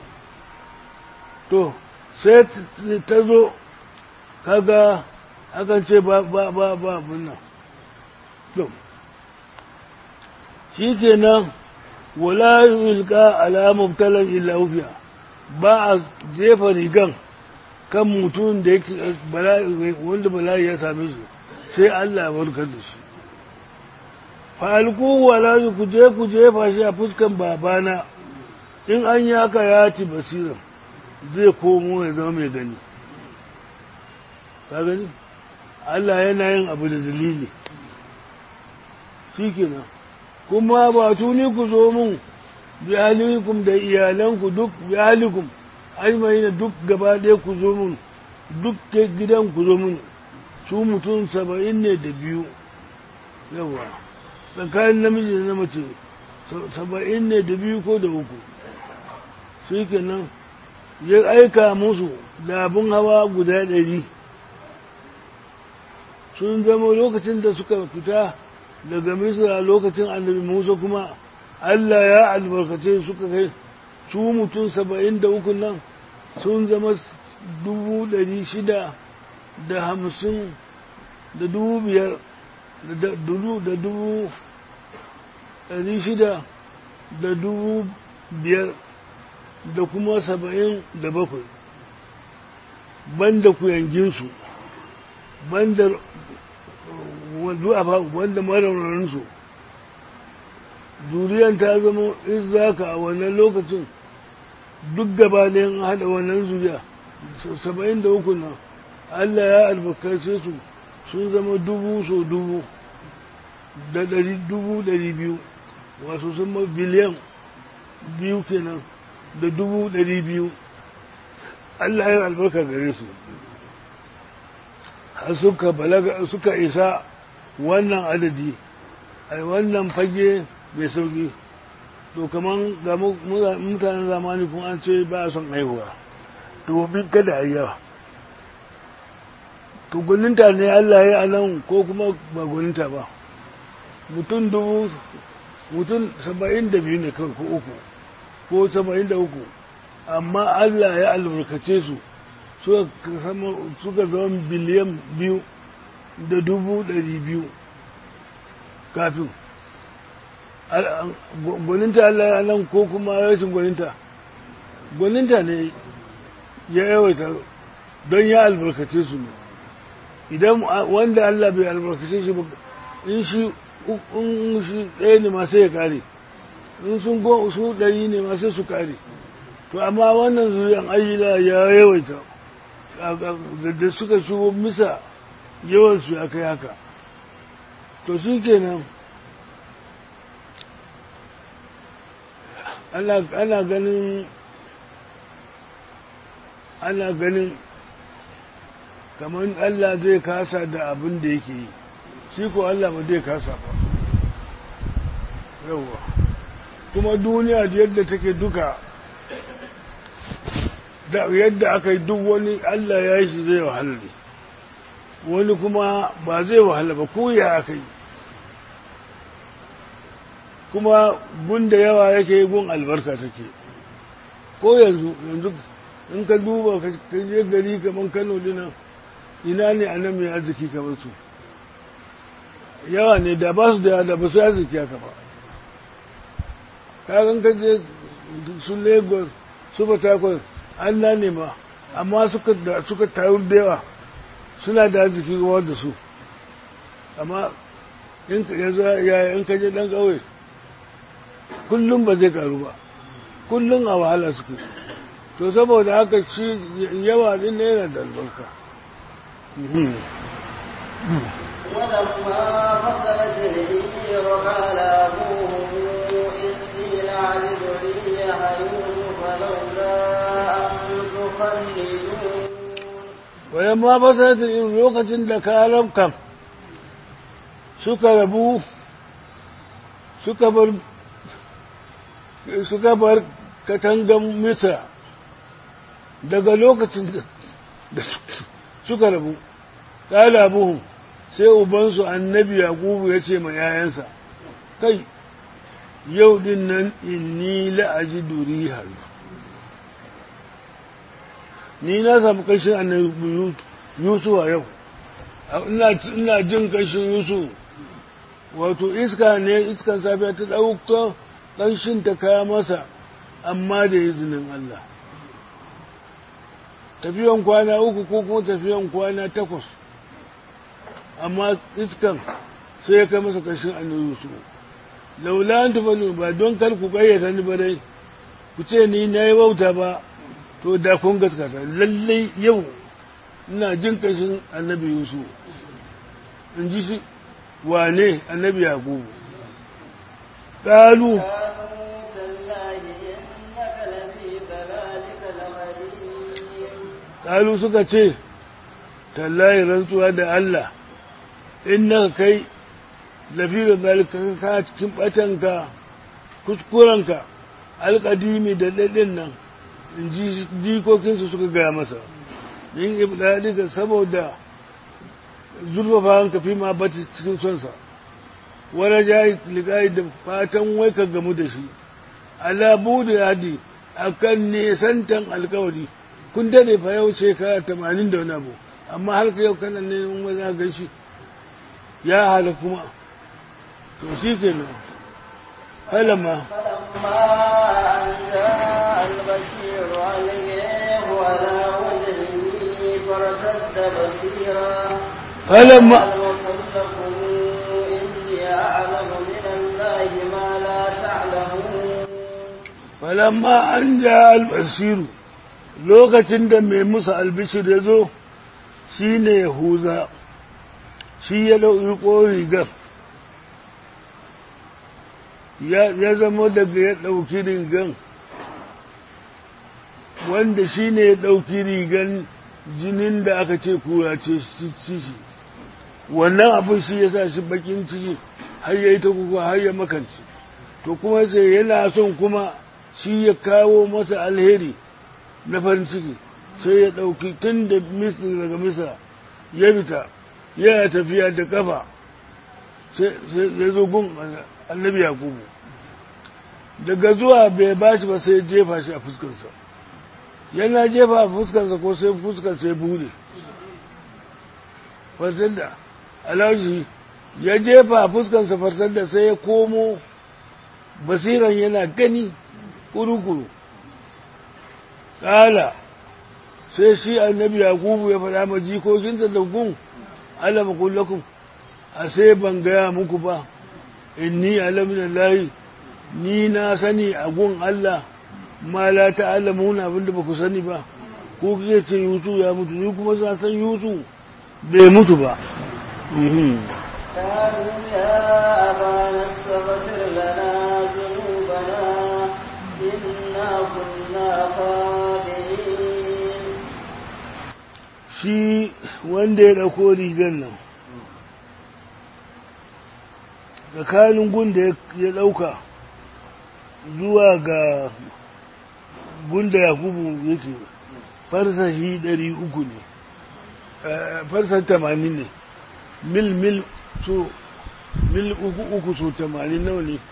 to sai ta zo kaga akan ce ba ba ba ba bunna to shi kenan wala yulka ala mubtalan illa ufiya ba a jefa rigan kan mutum da yake wanda bala'i ya same shi sai Allah ya warkar da shi falku wala ku je ku jefa shi a fuskan babana in an yi haka ya ci basiran zai komo ya zama mai gani ka gani Allah yana yin abu da dalili shi kenan kuma ba tuni ku zo mun bi ahlikum da iyalanku duk bi ahlikum ajmaina duk gaba ɗaya ku zo mun duk gidan ku zo mun su mutum saba'in ne da biyu yawa tsakanin namiji da na mace saba'in ne da biyu ko da uku shi kenan ya aika musu da abin hawa guda ɗari sun zama lokacin da suka fita daga misra lokacin annabi musa kuma allah ya albarkace suka kai su mutum saba'in da uku nan sun zama dubu ɗari shida da hamsin da dubu biyar da dubu da dubu ɗari shida da dubu biyar da kuma saba'in da bakwai banda kuyanginsu banda wanda maraunarinsu zuriyan ta zama izaka a wannan lokacin duk gaba da yin haɗa wannan zuriya saba'in da uku nan allah ya albarkace su sun zama dubu so dubu da ɗari dubu ɗari biyu wasu sun ma biliyan biyu kenan da dubu ɗari biyu Allah ya albarka gare su har suka balaga suka isa wannan adadi ai wannan fage mai sauki to kaman ga mutanen zamani kun an ce ba son haihuwa domin kada a yawa to gwaninta ne Allah ya anan ko kuma ba gwaninta ba mutum dubu mutum saba'in da biyu ne kawai ko uku ko saba'in da uku amma Allah ya albarkace su suka zama biliyan biyu da dubu ɗari biyu kafin gwaninta Allah ya nan ko kuma rashin gwaninta gwaninta ne ya yawaita don ya albarkace su ne idan wanda Allah bai albarkace shi ba in shi in shi ɗaya ne ma sai ya kare in sun go su ɗari ne ma sai su kare to amma wannan zuriyan ayyula ya yawaita da suka shigo misa yawansu ya kai haka to shi kenan ana ganin ana ganin kamar Allah zai kasa da abin da yake yi shi ko Allah ba zai kasa ba yauwa kuma duniya da yadda take duka da yadda aka yi duk wani Allah ya yi shi zai wahala ne wani kuma ba zai wahala ba ko ya aka yi kuma gun da yawa yake yi gun albarka take ko yanzu yanzu in ka duba ka je gari kamar kano dinan ina ne a nan mai arziki kamar su yawa ne da ba su da da ba su arziki haka ba kagan ka je su lagos su batakwas an na nema amma suka suka taru da yawa suna da arziki ruwa da su amma in ka je dan ƙauye kullum ba zai karu ba kullum a wahala suke to saboda haka shi yawa din ne yana da albarka ولما فصلت العير قال أبوهم إني لأعلم ريح يوسف لولا أن تفندون ولما فصلت العير lokacin da karam kam suka rabu suka bar suka bar katangan misra daga lokacin da suka rabu ƙala buhun sai ubansu annabi yaƙubu ya ce ma yayansa kai yau din nan inni la'aji duri haru ni na samu kashin annabi yusuf a yau ina jin kashin yusuf wato iska ne iskan safiya ta ɗauka ƙanshin ta kaya masa amma da izinin Allah tafiyan kwana uku ko kuma tafiyan kwana takwas amma iskan sai ya kai masa ƙarshen annabi su laula an tafalu ba don kar ku ƙayyata ni ba dai ku ce ni na yi wauta ba to da kun gaskata lallai yau ina jin ƙarshen annabi yusuf in ji shi wane annabi yaƙubu ƙalu ƙalu suka ce tallahi rantsuwa da Allah in na kai lafiya zalika ka cikin batanka kuskurenka alƙadimi da daɗin nan in ji jikokinsu suka gaya masa yin ibdadika saboda zurfafa hanka fi ma bata cikin sonsa wani jayi liƙayi da fatan wai ka gamu da shi alabu da yadi a kan nesantan alkawari kun dade fa yau shekara tamanin da wani abu amma har ka yau kana neman wani za gan shi ya hala kuma to shi ke nan halama فلما أن جاء البشير عليه على وجهه فارتد بصيرا halama قال وقلتكم إني أعلم من الله ما لا تعلمون falamma an ja albasiru lokacin da mai musa albishir ya zo shi ne yahuza shi ya ɗauki rigar ya zama daga ya ɗauki rigan wanda shi ne ya ɗauki rigan jinin da aka ce kura ce shi wannan abin shi ya sa shi bakin ciki har ya yi ta kuka har ya makanci to kuma sai yana son kuma shi ya kawo masa alheri na farin ciki sai ya ɗauki tun da misli daga misa ya fita yana tafiya da kafa sai ya zo gun annabi yakubu daga zuwa bai ba shi ba sai ya jefa shi a fuskarsa yana jefa a fuskarsa ko sai fuskar sai bude farsar da alaushi ya jefa a fuskarsa farsar da sai ya komo basiran yana gani kuru-kuru ƙala sai shi annabi yakubu ya faɗa ma jikokinsa da gun alama kullakun a sai ban gaya muku ba inni alamin layi ni na sani a gun Allah ma la ta'lamuna abinda ba ku sani ba ko kike ce Yusuf ya mutu ni kuma za san Yusuf bai mutu ba قالوا يا أبانا استغفر لنا ذنوبنا إنا كنا خاطئين shi wanda ya ɗauko rigar nan tsakanin gun da ya ɗauka zuwa ga gunda yakubu yake farsashi ɗari uku ne farsa tamanin ne mil mil so mil uku uku so tamanin nawa ne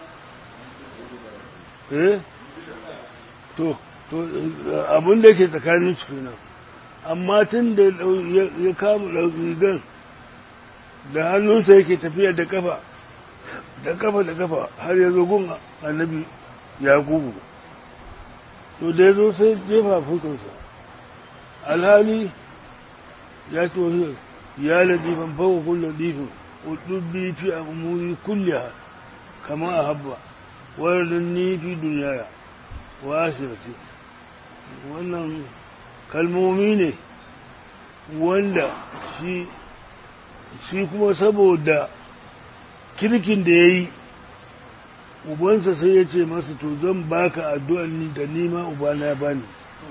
eh to to abin da ke tsakanin su kenan amma tun da ya kama rigar da hannunsa yake tafiya da kafa da kafa da kafa har ya zo gun annabi yakubu to da ya zo sai jefa fuskarsa alhali ya ce wasu ya ladifan fawo kun ladifin udubbi fi a umuri kulliha kama a habba wadannan ni fi duniya wa ashirati wannan kalmomi ne wanda shi shi kuma saboda kirkin da ya yi ubansa sai ya ce masa to zan baka addu'an ni da nima ubana ya bani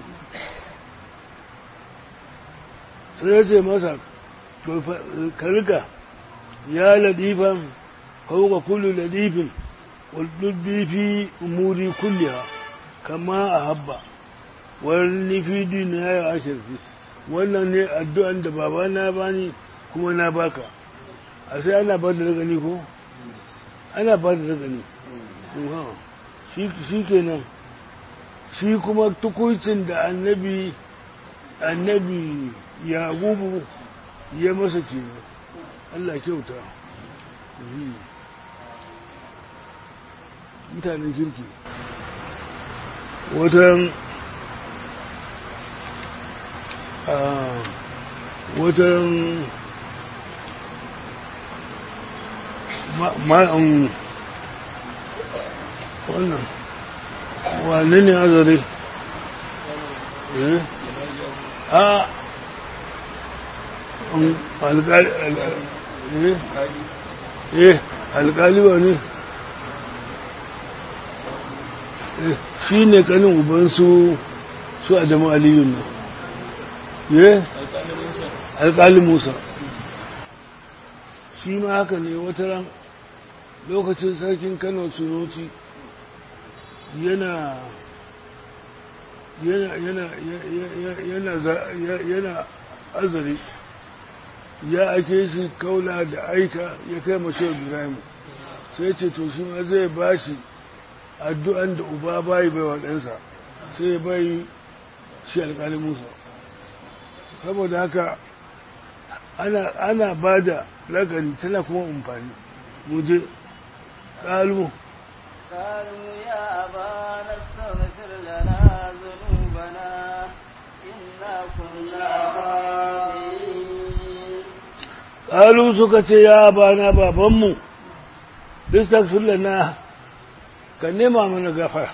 sai ya ce masa to ka rika ya ladifan fauka kullu ladifin waduddi fi umuri kulliha kama a habba wani fi duniya ya ashirfi wannan ne addu'an da babana bani kuma na baka a sai ana ba da ragani ko ana ba da ragani shi kenan shi kuma tukuncin da annabi annabi yagubu ya masa ke Allah kyauta mutanen kirki watan watan ma'an wannan wane ne azare a alƙali wa ne shi ne kanin ubansu su a jama'a aliyun nan ye alƙali musa shi ma haka ne wata ran lokacin sarkin kano sunuci yana yana yana yana yana azari ya ake shi kaula da aika ya kai mashi ibrahim sai ce to shi ma zai ba shi addu'an da uba bayi bai wa ɗansa sai bai shi alƙalin musa saboda haka ana, ana ba da lagani tana kuma amfani muje ƙalu قالوا يا أبانا استغفر لنا ذنوبنا إنا كنا خاطئين ƙalu suka ce ya bana babanmu istagfir lana ka nema mana gafara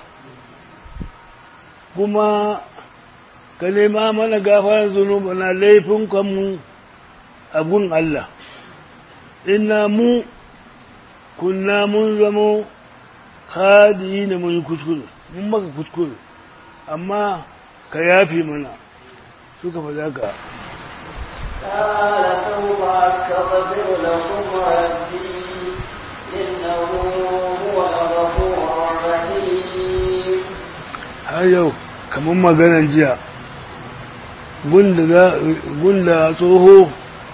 kuma ka nema mana gafarar zunubana laifin kanmu a gun Allah inna mu kunna mun zamo hadi ne mun yi kuskure mun maka kuskure amma ka yafi mana suka faɗa ka قال سوف أستغفر لكم ربي إنه هو الغفور الرحيم har yau kamar maganar jiya gunda za- gunda tsoho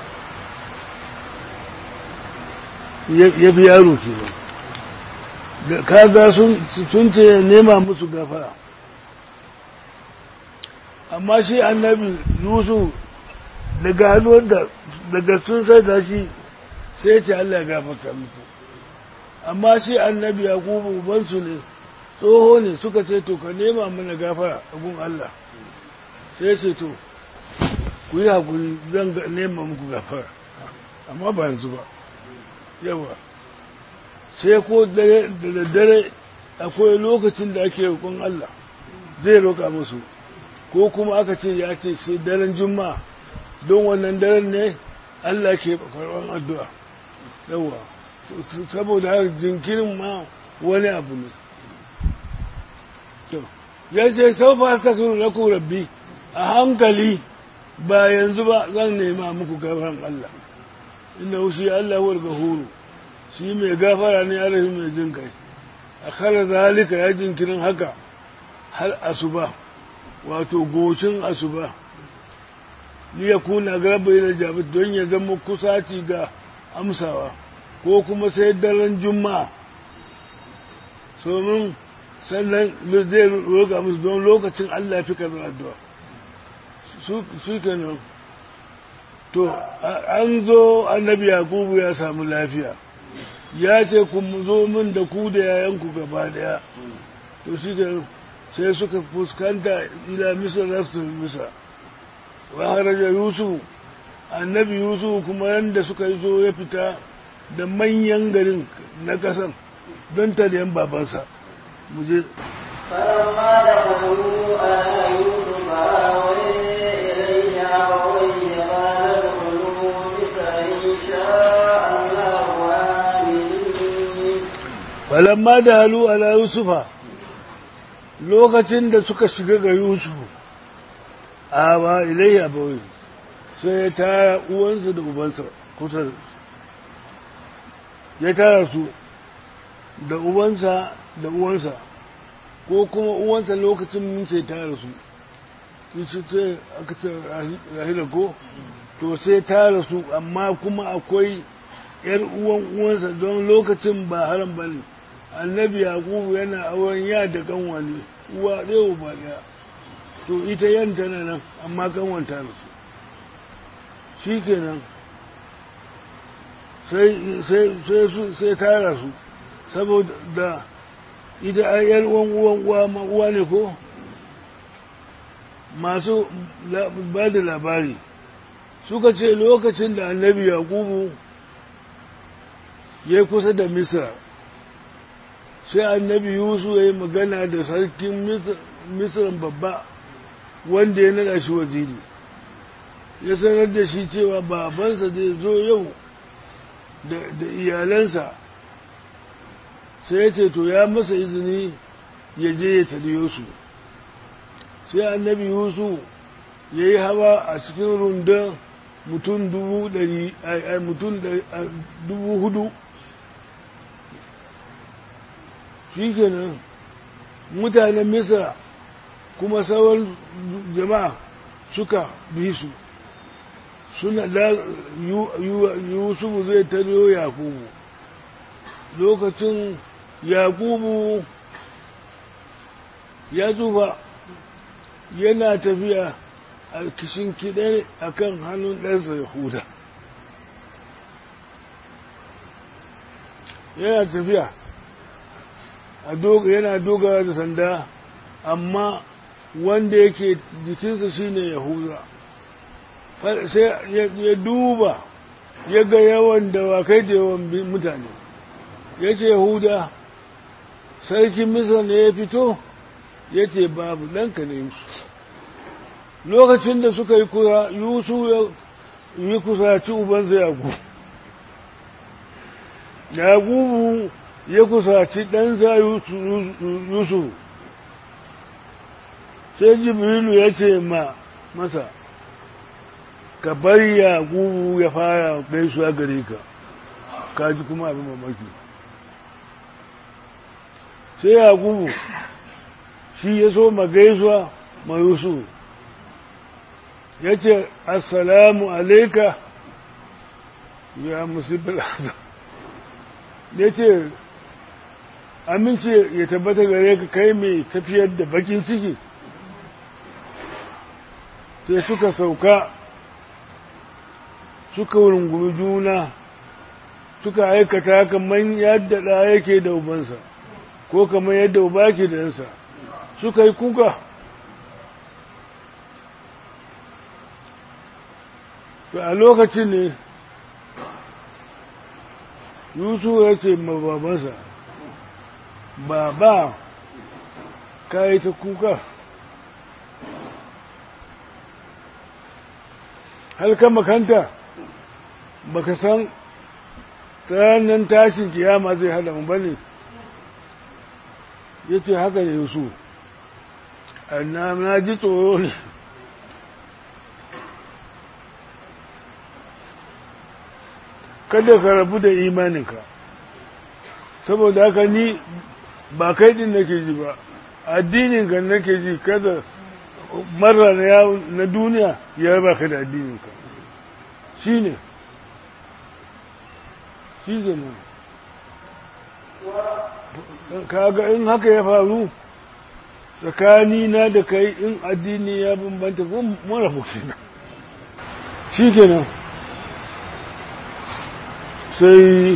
ya ya fi yaro ke nan da kaga sun sun ce nema musu gafara amma shi annabi yusuf daga hannuwan da daga sun sai da shi sai ce Allah ya gafarta muku amma shi annabi yakubu ubansu ne tsoho ne suka ce to ka nema mana gafara a gun Allah sai ce to ku yi haƙuri zan ga- nema muku gafara amma ba yanzu ba yawa sai ko dare da daddare akwai lokacin da ake roƙon Allah zai roƙa musu ko kuma aka ce ya ce sai daren juma'a don wannan daren ne Allah ke karɓar addu'a yawa saboda haka jinkirin ma wani abu ne to ya ce sau fa astaghfiru lakum rabbi a hankali ba yanzu ba zan nema muku gafaran Allah inna shi Allah huwal gafuru shi mai gafara ne arahi mai jin kai a kala zalika ya jinkirin haka har asuba wato goshin asuba ni ya kuna garba yana jabi don ya zama kusaci ga amsawa ko kuma sai daren juma'a somin sannan zai roƙa musu don lokacin Allah ya fi karɓar addu'a su kenan to an zo annabi yakubu ya samu lafiya ya ce ku zo min da ku da yayanku gaba daya to shi sai suka fuskanta ila misar rasu misa wa haraja yusuf annabi yusuf kuma yanda suka yi zo ya fita da manyan garin na kasan don ta da yan babansa mu je فلما دخلوا على يوسف آوي إليه أبويه قال ادخلوا مصر إن شاء الله آمنين falamma da halu ala yusufa lokacin da suka shiga ga yusufu a ba ilayya bawai sai ya tara uwansa da ubansa kusa da ya tara su da ubansa da uwansa ko kuma uwansa lokacin mun sai tara su shi su ce aka ce rahila ko to sai tara su amma kuma akwai yar uwan uwansa don lokacin ba haram ba ne annabi yakubu yana auren ya da kanwa ne uwa ɗaya uba ɗaya to ita yan tana nan amma kanwanta da su shi kenan sai tara su saboda ita ai yar uwan uwan uwa ma uwa ne ko masu ba da labari suka ce lokacin da annabi yakubu ya kusa da misra sai annabi yusu ya yi magana da sarkin misran babba wanda ya nada shi waziri ya sanar da shi cewa babansa zai zo yau da iyalansa sai ya ce to ya masa izini ya je ya taliyo su sai annabi yusu ya yi hawa a cikin rundun mutum dubu ɗari mutum dubu hudu shi kenan mutanen misra kuma sauran jama'a suka bi su suna da yusufu zai tariyo yakubu lokacin yakubu ya tsufa yana tafiya a kishin kiɗe a kan hannun ɗansa yahuda yana tafiya yana dogara da sanda amma wanda yake jikinsa shine yahuda sai ya duba ya ga yawan dawakai da yawan mutane ya ce yahuda sarkin misar ne ya fito ya ce babu ɗanka ne yusuf lokacin da suka yi kura yusuf ya yi kusaci ubansa yagu yagubu ya kusaci ɗansa yusuf sai jibrilu ya ce ma masa ka bari yagubu ya fara gaisuwa gare ka kaji kuma abin mamaki sai yagubu shi ya so ma gaisuwa ma yusuf ya ce assalamu alaika ya musibin azam ya ce amince ya tabbata gare ka kai mai tafiyar da bakin ciki sai suka sauka suka rungumi juna suka aikata kamar yadda ɗa yake da ubansa ko kamar yadda uba ke da yansa suka yi kuka to a lokacin ne yusuf ya ce ma babansa baba ka yi ta kuka har ka makanta baka san ranar tashin kiyama zai hada mu bane ya ce haka ne yusuf na ji tsoro ne kada ka rabu da imaninka saboda haka ni ba kai din nake ji ba addininka nake ji kada mara na duniya ya raba ka da addininka shi ne shi ne kaga in haka ya faru tsakani na da kai in addini ya bambanta ko mara fushina shi kenan sai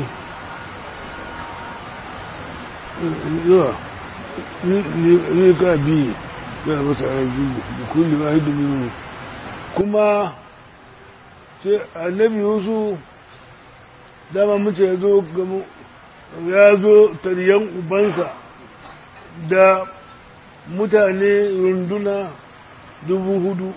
yawa ni ka biyu ya masa biyu da kullum a hidu minu kuma sai annabi yusu dama mace ya zo gamu ya zo taryan ubansa da mutane runduna dubu hudu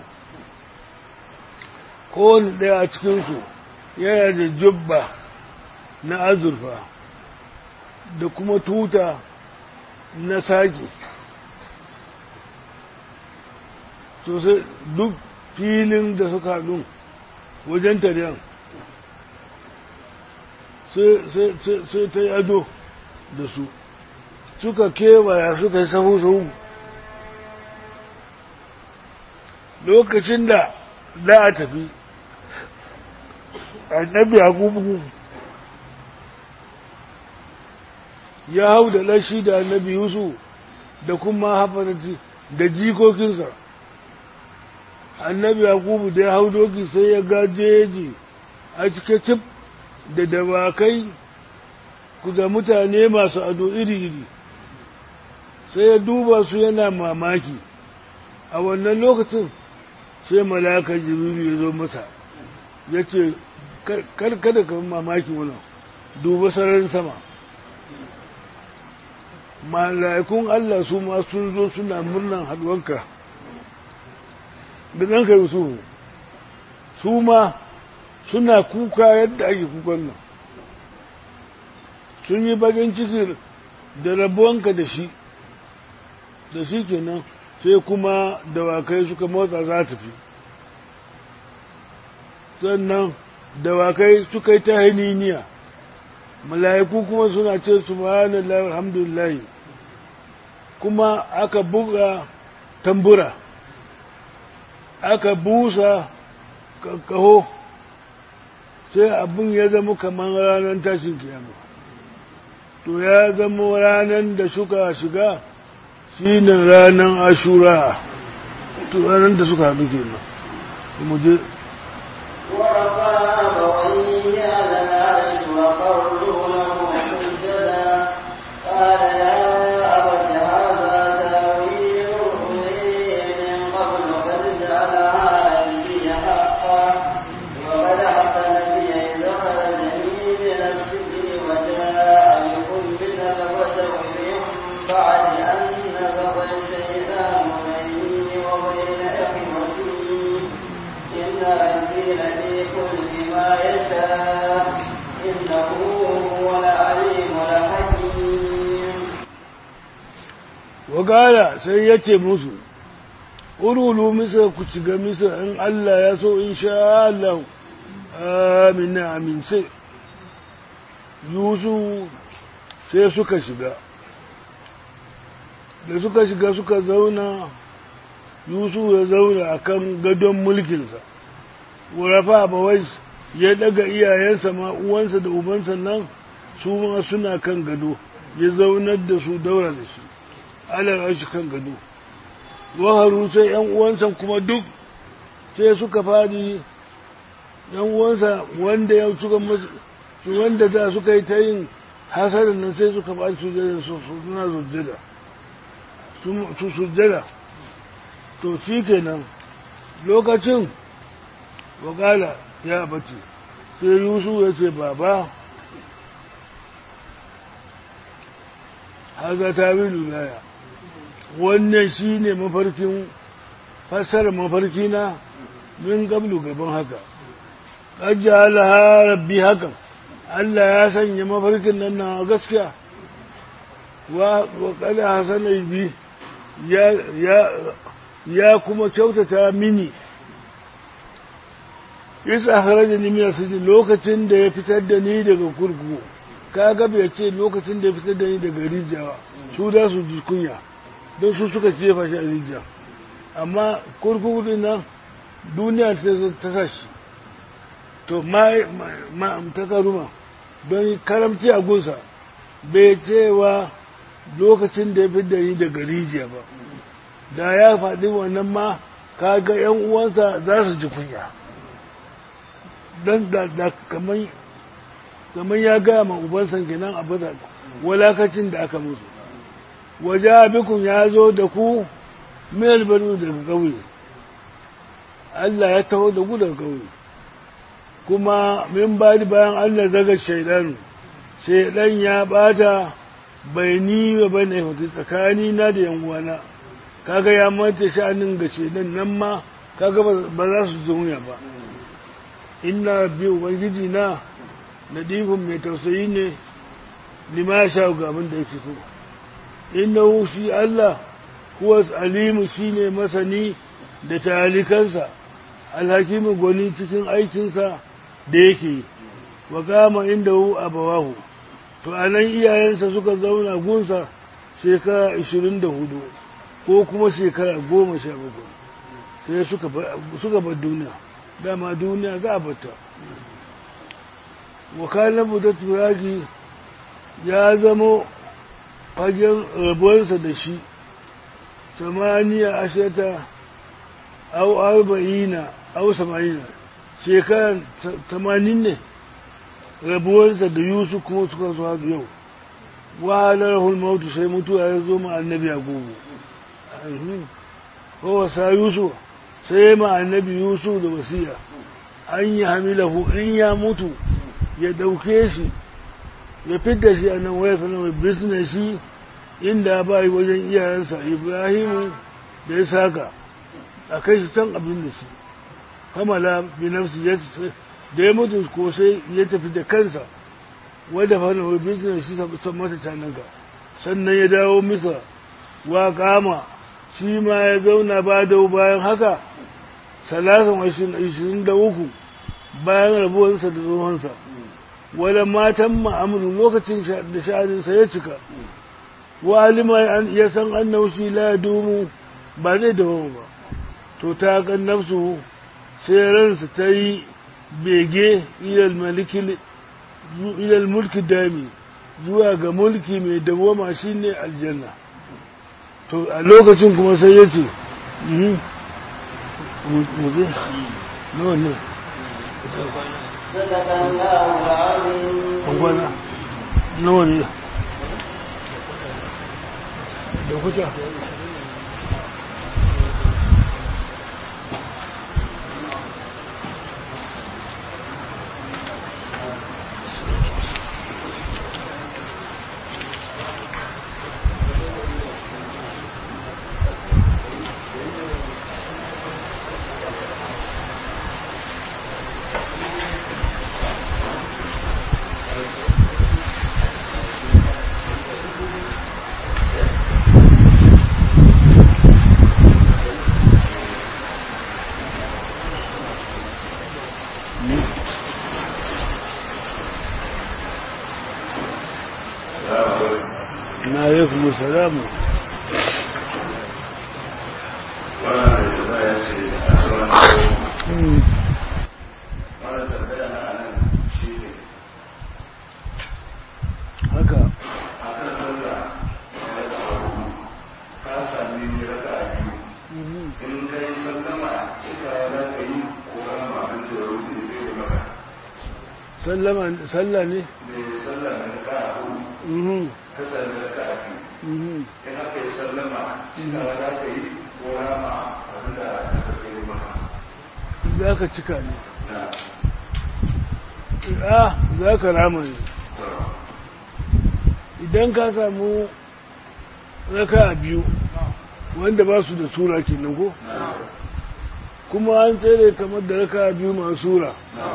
kowane ɗaya a cikinsu yana da jubba na azurfa da kuma tuta na sake sosai duk filin da suka haɗu wajen taryan sai ta yi ado da su suka kewaya suka yi sahu-sahu lokacin da za a tafi annabi yakubu ya hau da lashi da annabi yusuf da kuma hafarati da jikokinsa annabi yakubu da ya hau doki sai ya gajeji a cike cif da dawakai da mutane masu ado iri-iri sai ya duba su yana mamaki a wannan lokacin sai malaka jibiru ya zo masa ya ce kada ka mamaki wannan duba sararin sama mala'ikun Allah su ma sun zo suna murnan haduwanka da ɗanka yusufu su ma suna kuka yadda ake kukan nan sun yi bakin ciki da rabuwanka da shi da shi kenan sai kuma dawakai suka motsa za ta fi sannan dawakai suka yi ta haniniya mala'iku kuma suna ce subhanallahi alhamdulillah kuma aka buga tambura aka busa kaho sai abin ya zama kamar ranar tashin kiyama to ya zama ranar da suka shiga shi ne ranar ashura to ranar da suka haɗu kenan mu je ورفع أبويه على العرش وقروا له سجدا قال يا أبت هذا تأويل رؤيا من قبل قد جعلها ربي حقا وقد أحسن بي إذ أخرجني من السجن وجاء بكم من البدو من بعد أن نبغ الشيطان بيني وبين إخوتي إن ربي لطيف لما يشاء إنه هو العليم الحكيم wakala sai ya ce musu urulu misa ku shiga misa in Allah ya so in sha Allah amina amince yusu sai suka shiga da suka shiga suka zauna yusu ya zauna a kan gadon mulkinsa wurafa bawai ya daga iyayensa ma uwansa da ubansa nan su ma suna kan gado ya zaunar da su daura da shi alal shi kan gado waharu sai yan uwansa kuma duk sai suka fadi yan uwansa wanda ya suka masu wanda da suka yi ta yin hasarin nan sai suka fadi sujjada su suna sujjada su sujjada to shi kenan lokacin wakala ya bace sai yusuf ya ce baba haza ta bi lulaya wannan shi ne mafarkin fassarar mafarkina min gablu gaban haka ƙajjala rabbi hakan Allah ya sanya mafarkin nan na gaskiya wa kada hasana bi ya ya ya kuma kyautata mini isa haraja ni min sijin lokacin da ya fitar da ni daga kurkuku kaga bai ce lokacin da ya fitar da ni daga rijiya su da su ji kunya don su suka jefa shi a rijiya amma kurkuku din nan duniya ta sa shi to ma ta karuma don karamci a gunsa bai cewa lokacin da ya fitar da ni daga rijiya ba da ya faɗi wannan ma kaga ‘yan uwansa za su ji kunya don da kamar ya gaya ma ubansa kenan a bata walakacin da aka musu waje abikun ya zo da ku mil bari daga ƙauye Allah ya taho da ku daga ƙauye kuma min bari bayan Allah zaga shaidanu shaidan ya bata bai ni wa bane tsakani na da yan uwana kaga ya mata sha'anin ga shedan nan ma kaga ba za su zuya ba inna bi ubangiji na nadifun mai tausayi ne lima sha ga abin da yake so inna shi Allah huwa alimu shine masani da talikansa alhakimu gwani cikin aikinsa da yake wa kama inda hu abawahu to anan iyayensa suka zauna gunsa shekara 24 ko kuma shekara goma sha bakwai sai suka bar duniya dama duniya za a bata wakalar buta turaki ya zama fagen rabuwarsa da shi samaniya ashirata au arba'ina au samanina shekaran tamanin ne rabuwarsa da yusuf kuma suka zuwa yau wahalar hulmautu sai mutuwa ya zo ma annabi a gugu kowa sa yusuf sai ma annabi yusuf da wasiya an yi hamilahu in ya mutu ya dauke shi ya fidda shi a nan waya kana mai bisne shi inda ba yi wajen iyayensa ibrahimu da ya saka a kai shi can abin da shi kamala bi nafsi ya da ya mutu ko sai ya tafi da kansa wadda fana mai bisne shi san masa cananka sannan ya dawo misa wa kama shi ma ya zauna ba da bayan haka salasan ashirin da uku bayan rabuwarsa da tsohonsa wadda matan ma'amuru lokacin da sha'aninsa ya cika wa alima ya san annahu shi la dumu ba zai dawo ba to ta kan nafsu sai ransa ta yi bege ilal mulki dami zuwa ga mulki mai dawama shine aljanna to a lokacin kuma sai ya ce muze nawa ne صدق الله العظيم kwana nawa ne da kuta na alaikum salamu wannan da ba ya ce a sauran kawo Mm. wannan tambaya na anan shi ne haka a kan sallah ya tsaro ka sami raka a biyu Mhm. in ka yi sallama cika za ka yi ko kan abin da ya rufe zai yi maka sallama sallah ne mai sallah na raka a hudu Mhm. ka sami raka a biyu Mhm. in aka yi sallama cika za ka yi ko rama abin da aka zai maka za ka cika ne na a za ka rama ne tsaro idan ka samu raka biyu wanda ba su da sura kenan ko na kuma an tsere kamar da raka biyu masu sura na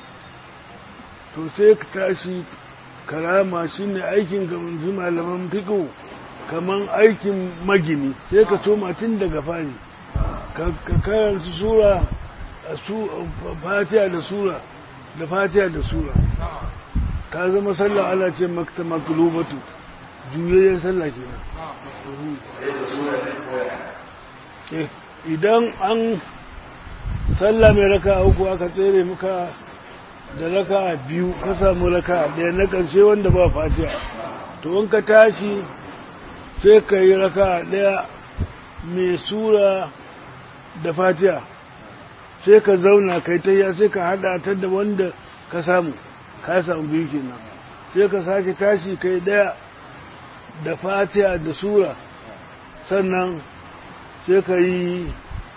to sai ka tashi karama shine aikin gabanzu malaman fiƙo kamar aikin magini sai ka soma tun daga fari ka ka karanta sura a su fatiha da sura da fatiha da sura ta zama sallah ana ce makta maklubatu juyayyen sallah kenan sai da suna ne koya Eh, idan an sallah mai raka uku aka tsere muka da raka biyu ka samu raka ɗaya na ƙarshe wanda ba fatiha to in ka tashi sai ka yi raka ɗaya mai sura da fatiha sai ka zauna kai ta ya sai ka haɗa ta da wanda ka samu ka samu biyu kenan sai ka sake tashi kai ɗaya da fatiha da sura sannan sai ka yi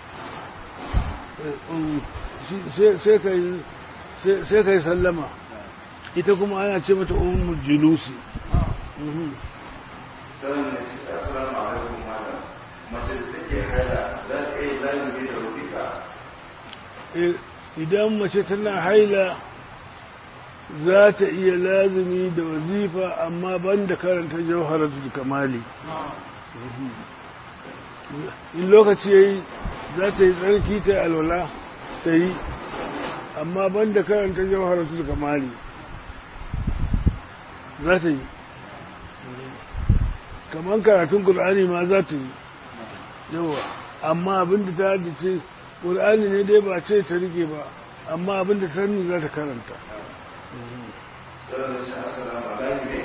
sai ka yi sai ka yi sallama ita kuma ana ce mata umar julusi Mhm. sanin da ce assalamu alaikum malam mace da take haila za ta iya lazimi da wasiƙa Eh, idan mace tana haila za ta iya lazumi da wazifa amma ban da karanta jauharatul kamali in lokaci ya yi za ta yi tsarki ta yi alwala ta yi amma ban da karanta jauharatul kamali za ta yi kamar karatun ƙul'ani ma za ta yi yawa amma abinda ta haddace ƙul'ani ne dai ba ce ta rike ba amma abinda ta sani za ta karanta sanin da ce assalamu alaikum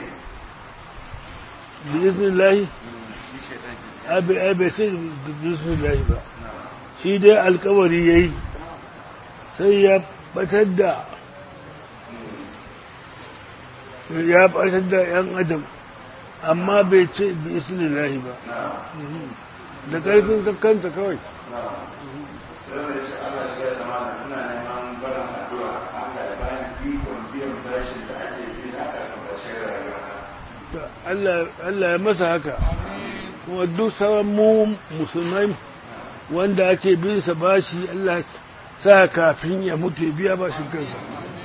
bi iznillahi abe abe sai bi iznillahi ba shi dai alkawari yayi sai ya batar da ya batar da yan adam amma bai ce bi iznillahi ba da ƙarfin kakkanta kawai sanin da ce Allah shiga da malam ina neman barin addu'a Allah ya bani ikon biyan bashin da ake bi na kan bashin rayuwa To, Allah Allah ya masa haka kuma duk sauran mu musulmai wanda ake bin sa bashi Allah sa kafin ya mutu ya biya bashin kansa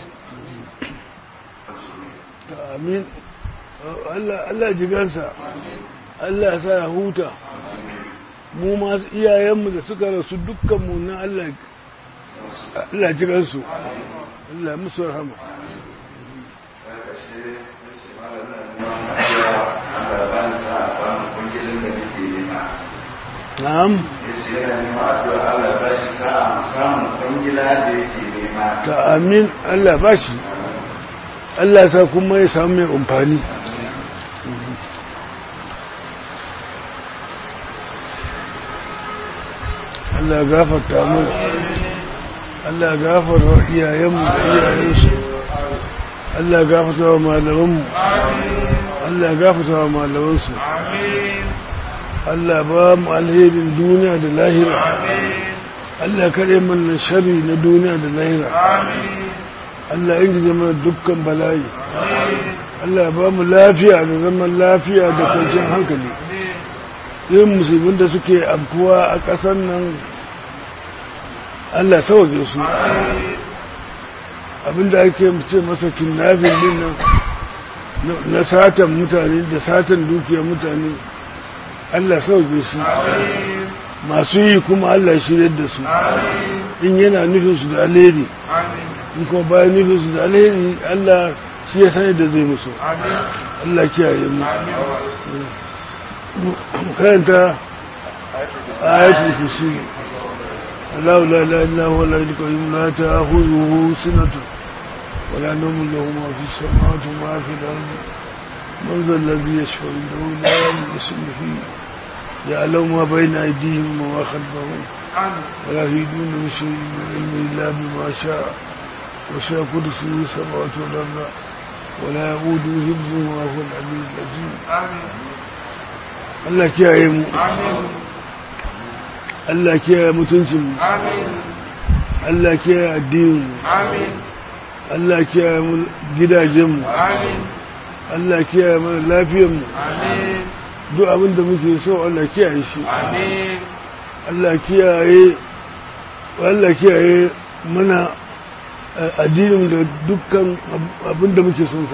To, amin Allah Allah jigansa Allah ya sa ya huta mu ma iyayenmu da suka rasu dukkan mu na Allah Allah jigansu Allah musu rahama sai ka shi ya ce malam ina neman addu'a Allah ya bani sa'a samun kungilin da nake nema na'am ya ce yana neman addu'a Allah ya bashi sa'a samun kwangila da yake nema ta amin Allah bashi Allah ya sa kuma ya samu mai amfani Allah ya gafarta mu Allah ya gafarta iyayenmu da iyayensu Allah ya gafarta wa malamanmu Allah ya gafarta wa malamansu Allah ba mu alherin duniya da lahira Allah kare mana shari na duniya da lahira Allah ya ingize mana dukkan bala'i Allah ba mu lafiya da zaman lafiya da kwanciyar hankali yin musulmin da suke amfuwa a ƙasar nan Allah sauke su abinda ake ce masa kinnafin din nan na satan mutane da satan dukiyar mutane Allah sauke su masu yi kuma Allah shirya da su in yana nufin su da alheri in kuma bayan nufin su da alheri Allah shi ya sani da zai musu Allah kiyaye mu karanta ayatul kursi Allah la ilaha illa huwa al-hayyul qayyum la ta'khudhuhu sinatun wa la nawmun lahu ma fi as-samawati wa ma fi al-ardi man dha alladhi yashfa'u indahu la yamliku fihi يعلم ما بين أيديهم وما خلفهم ولا يهدون بشيء من علمه إلا بما شاء وشاء كرسيه السماوات والأرض ولا يؤوده حفظهما وهو العلي العظيم Allah kiyaye mu Allah kiyaye mutuncin mu Allah kiyaye addinin mu Allah kiyaye mu gidajen mu Allah kiyaye mana lafiyar mu duk abin da muke so Allah kiyaye shi Allah kiyaye Allah kiyaye mana addinin da dukkan abin da muke son sa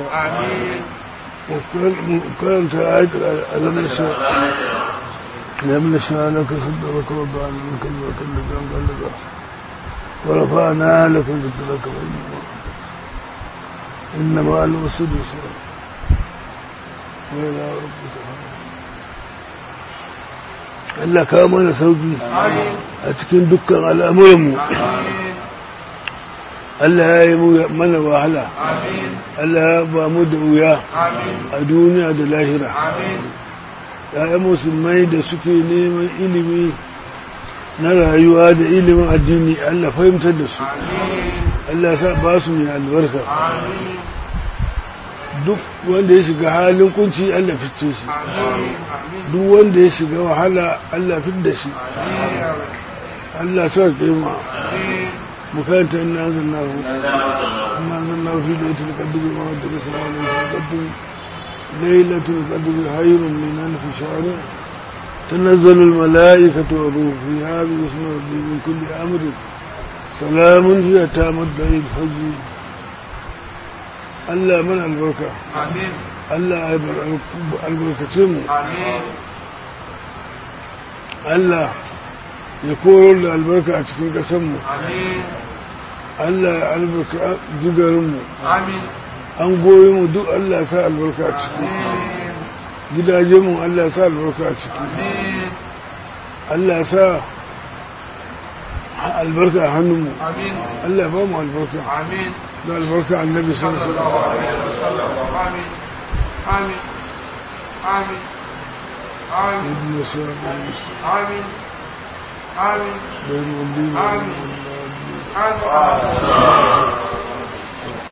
karanta alam nasha alam nasha laka sadraka wa ba'ana min kalma kalma kan kalma wa rafa'na laka dhikraka wa inna inna ma'al usri yusra wa ila rabbika Allah ka mana sauki a cikin dukkan al'amuranmu Allah ya yi mana wahala Allah ya ba mu da wuya a duniya da lahira ya musulmai da suke neman ilimi na rayuwa da ilimin addini Allah fahimtar da su Allah sa ba su mai albarka duk wanda ya shiga halin kunci Allah fice shi duk wanda ya shiga wahala Allah fit da shi Allah sa kima مكانت إن أنزلناه إن أنزلناه في ليلة القدر ما ودك ليلة القدر ليلة القدر خير من ألف شهر تنزل الملائكة والروح فيها باسم ربي من كل أمر سلام هي تامت بعيد الفجر Allah mana albarka. Allah albarkacin mu. Allah ya koyar da albarka a cikin ƙasanmu. Allah ya albarka gidarinmu. An goyi mu duk Allah sa albarka a ciki. Gidajenmu Allah sa albarka a ciki. Allah sa albarka a hannunmu. Allah ya ba mu albarka. Da albarka annabi sallallahu alaihi wasallam. Amin. Amin. Amin. Amin. Amin. آمين آمين آمين